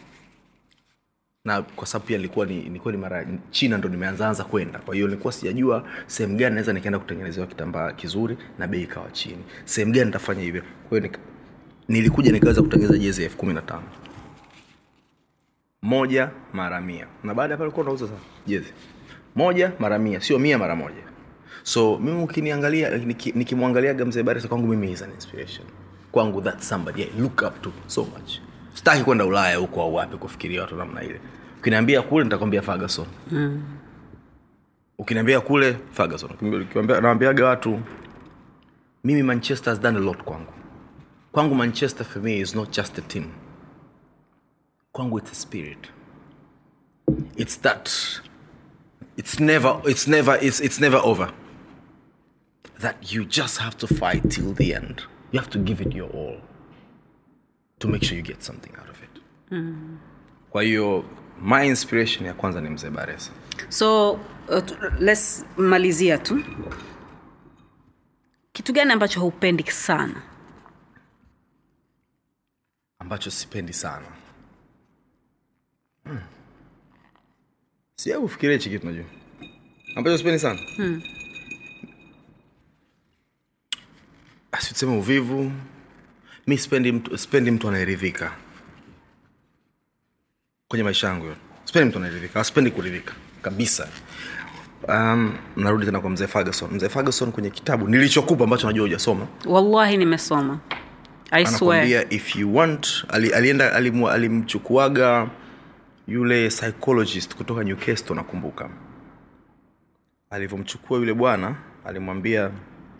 na kwa sababu pia nilikuwa ni, nilikuwa ni mara china ndo nimeanzaanza kwenda kwa hiyo nilikuwa sijajua sehemu gani naweza nikaenda kutengenezewa kitambaa kizuri na bei ikawa chini sehemu gani nitafanya hivyo kwa hiyo nika, nilikuja nikaweza kutengeneza jezi elfu kumi na tano moja mara mia na baada ya pale ulikuwa unauza sana jezi moja mara mia sio mia mara moja so mimi ukiniangalia niki- nikimwangaliaga mzee barisa kwangu mimi is an inspiration kwangu that somebody I look up to so much sitaki kwenda ulaya huko au wapi kufikiria watu namna ile ukiniambia kule nitakwambia ferguson mm. ukiniambia kule ferguson Ukiambia- nawambiaga watu mimi manchester has done a lot kwangu kwangu manchester for me is not just a team kwangu it's a spirit it's that it's never it's never it's, it's never over that you just have to fight till the end you have to give it your all to make sure you get something out of it kwa hiyo my inspiration ya kwanza ni mzee baresa so uh, tu- let's malizia tu kitu gani ambacho haupendi sana ambacho sipendi sana hmm. siau kufikiria hichi kitu najua ambacho sipendi sana hmm. asituseme uvivu mi sipendi mtu, sipendi mtu anayeridhika kwenye maisha yangu yote sipendi mtu anayeridhika sipendi kuridhika kabisa um, narudi tena kwa mzee ferguson mzee ferguson kwenye kitabu nilichokupa ambacho najua hujasoma wallahi nimesoma i swear anakwambia if you want ali, alienda alimu, alimchukuaga yule psychologist kutoka newcastle nakumbuka alivyomchukua yule bwana alimwambia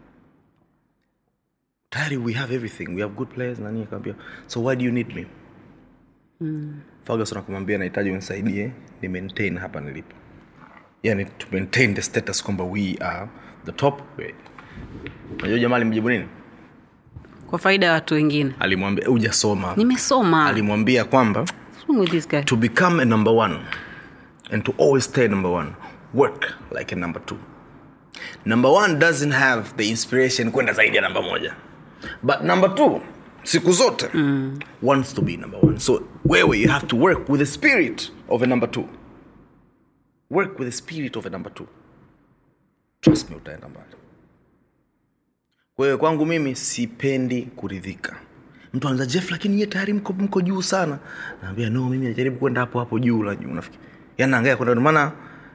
tayari we have everything we have good players nani akamwambia so why do you need me mm. ferguson akamwambia nahitaji unisaidie ni maintain hapa nilipo yani to maintain the status kwamba we are the top unajua jamaa alimjibu nini kwa faida ya watu wengine alimwambia hujasoma nimesoma alimwambia kwamba What's wrong with this guy? to become a number one and to always stay number one work like a number two number one doesn't have the inspiration kwenda zaidi ya namba moja but number two siku zote mm. wants to be number one so wewe you have to work with the spirit of a number two work with the spirit of a number two trust me utaenda mbali kwa hiyo kwangu mimi sipendi kuridhika mtu anaza jeff lakini ye tayari mko, mko juu sana naambia no mimi najaribu kwenda hapo hapo juu la juu nafikiri yani naangalia kwenda ndio maana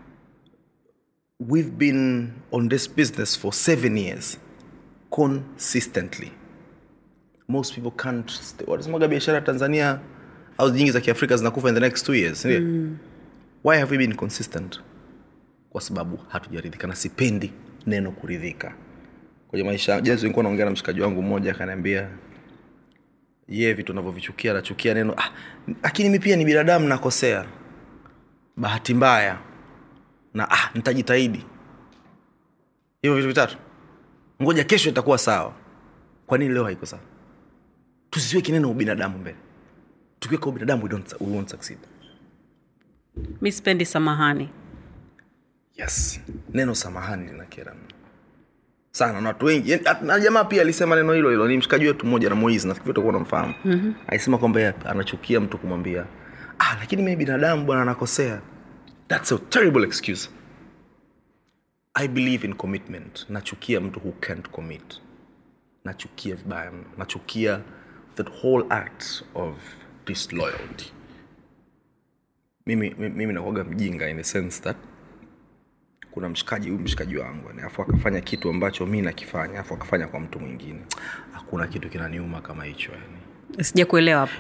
we've been on this business for seven years consistently most people can't stay. wanasemaga biashara ya tanzania au nyingi za kiafrika zinakufa in the next two years sindio mm. why have we been consistent kwa sababu hatujaridhika na sipendi neno kuridhika kwenye maisha jezi nilikuwa naongea na mshikaji wangu mmoja akaniambia ye vitu navyovichukia nachukia neno ah, lakini mi pia ni binadamu nakosea bahati mbaya na ah, nitajitahidi hivyo vitu vitatu ngoja kesho itakuwa sawa kwa nini leo haiko sawa tusiweke neno ubinadamu mbele tukiweka ubinadamu we, don't, we won't succeed mi sipendi samahani yes neno samahani linakera mno sana na watu wengi Yaani, na jamaa pia alisema neno hilo hilo ni mshikaji wetu mmoja na moizi nafikiri utakuwa unamfahamu mm-hmm. alisema kwamba yeye anachukia mtu kumwambia ah lakini mimi binadamu bwana anakosea thats a terrible excuse i believe in commitment nachukia mtu who can't commit nachukia vibaya mno nachukia that whole act of disloyalty mimi, mimi, mimi nakuaga mjinga in the sense that kuna mshikaji huyu mshikaji wangu yani, afu akafanya kitu ambacho mi nakifanya afu akafanya kwa mtu mwingine hakuna kitu kinaniuma kama hicho yani sija kuelewa hapo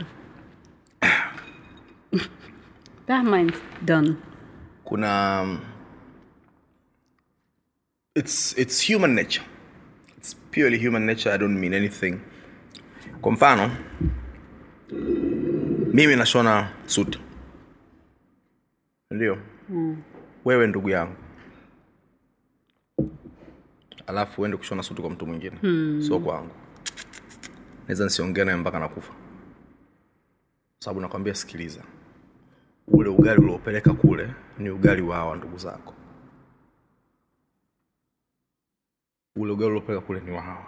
That mine's done. kuna um, it's, it's human nature it's purely human nature i don't mean anything kwa mfano mimi nashona suti ndio mm. wewe ndugu yangu alafu uende kushona suti kwa mtu mwingine hmm. sio kwangu naweza nisiongee naye mpaka nakufa sababu nakwambia sikiliza ule ugali uliopeleka kule ni ugali wa hawa ndugu zako ule ugali uliopeleka kule ni wa hawa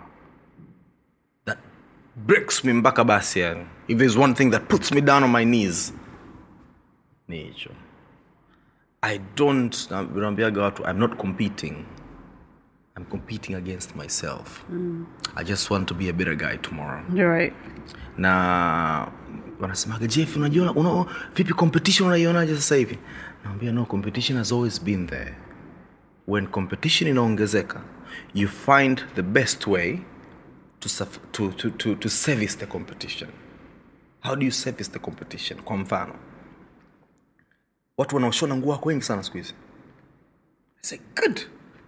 that breaks me mpaka basi yani if there's one thing that puts me down on my knees ni hicho i don't na- naambiaga watu i'm not competing i'm competing against myself i just want to be a better guy tomorrow You're right. na wanasemaga jeff unajiona una, vipi competition unaionaje sasa hivi naambia no competition has always been there when competition inaongezeka you find the best way to, suf- to, to, to, to service the competition how do you service the competition kwa mfano watu wanaoshona nguo wako wengi sana siku hizi I say good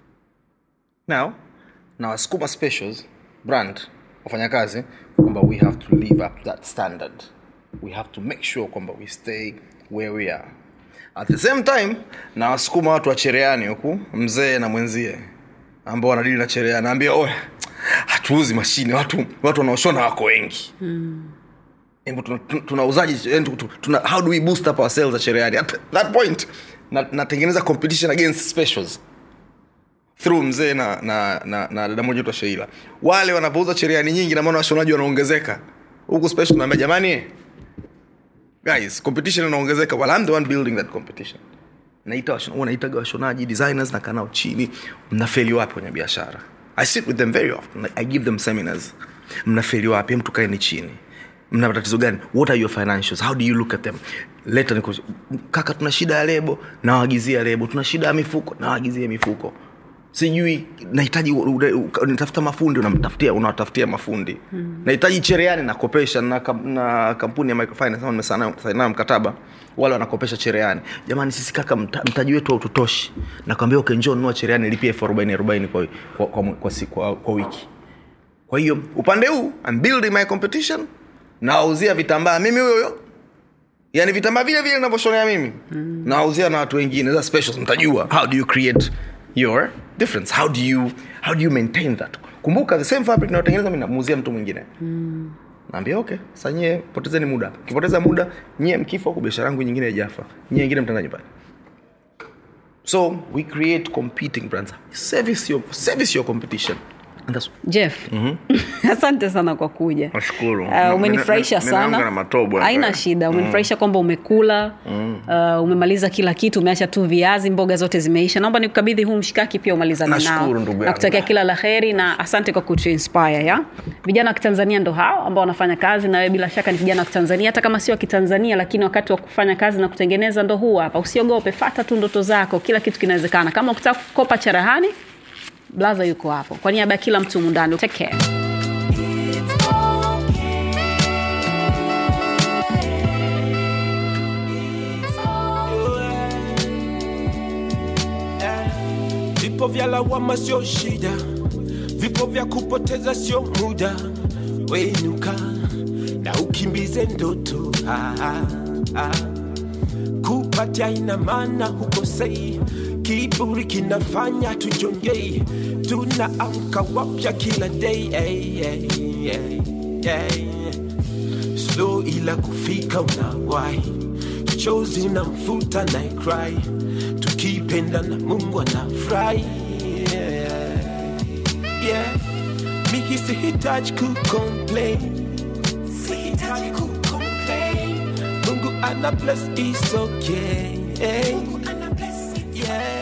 now na wasukuma specials brand wafanyakazi kwamba we have to live up to that standard we have to make sure kwamba we stay where we are at the same time na wasukuma watu wa chereani huku mzee na mwenzie ambao wanadili na chereani naambia oya hatuuzi mashine watu watu wanaoshona wako wengi Hebu tuna- tuna- tunauzaji yani tu- tu- tuna, how do we boost up our sales at chereani at that point na- natengeneza competition against specials through mzee na na na, na dada moja tu sheila wale wanapouza cherehani nyingi na maana washonaji wanaongezeka huku special naambia jamani guys competition inaongezeka well I'm the one building that competition naita washona- huwa naitaga washonaji designers na kanao chini mnafeli wapi kwenye biashara i sit with them very often i give them seminars mnafeli wapi hem tukaeni chini mna matatizo gani what are your financials how do you look at them leta niku kaka tuna shida ya lebo nawagizia lebo tuna shida ya mifuko nawagizia mifuko sijui nahitaji u- u- u- natafuta mafundi unamtafutia unawatafutia mafundi hmm. nahitaji chereani nakopesha na, kam, na kampuni ya microfinance ama nimesaina saina mkataba wale wanakopesha chereani jamani sisi kaka mta, mtaji wetu haututoshi nakwambia okay, njoo nunua chereani lipia elfu arobaini arobaini kwa, kwa, kwa, kwa, si- kwa, kwa wiki kwa hiyo upande huu I'm building my competition nawauzia vitambaa mimi huyo huyo yani vitambaa vile vile navyoshonea mimi mm. nawauzia na watu wengine za specials mtajua how do you create your difference how do you how do you maintain that kumbuka the same fabric nayotengeneza mi namuuzia mtu mwingine mm. naambia okay sa nyie potezeni muda ukipoteza muda nyie mkifa huku biashara yangu nyingine ijafa nyie wengine mtaenda nyumbani so we create competing brands service your, service your competition And that's jeff asante sana kwa kuja Nashukuru. uh, umenifurahisha Nina- nina- ninaanga na sana matobo hapa. haina shida umenifurahisha kwamba umekula uh, umemaliza kila kitu umeacha tu viazi mboga zote zimeisha naomba nikukabidhi huu mshikaki pia umalizane nao Nashukuru, ndugu yangu. nakutakia kila la heri na asante kwa kutuinspire ya vijana wa kitanzania ndo hao ambao wanafanya kazi na wewe bila shaka ni kijana wa kitanzania hata kama sio wa kitanzania lakini wakati wa kufanya kazi na kutengeneza ndo huu hapa usiogope fata tu ndoto zako kila kitu kinawezekana kama ukitaka kukopa cherehani blaza yuko hapo kwa niaba ya kila mtu mundani take care vipo vya lawama sio shida vipo vya kupoteza sio muda wenuka na ukimbize ndoto ah, ah, ah. kupatia ina maana hukosei kiburi kinafanya tujongei tunaamka wapya kila day hey, hey, hey, hey. slow ila kufika unawai chozi na mfuta na cry tukipenda na mungu anafurahi yeah. yeah. miki sihitaji kucomplain sihitaji kucomplain mungu ana bless is okay mungu ana bless yeah.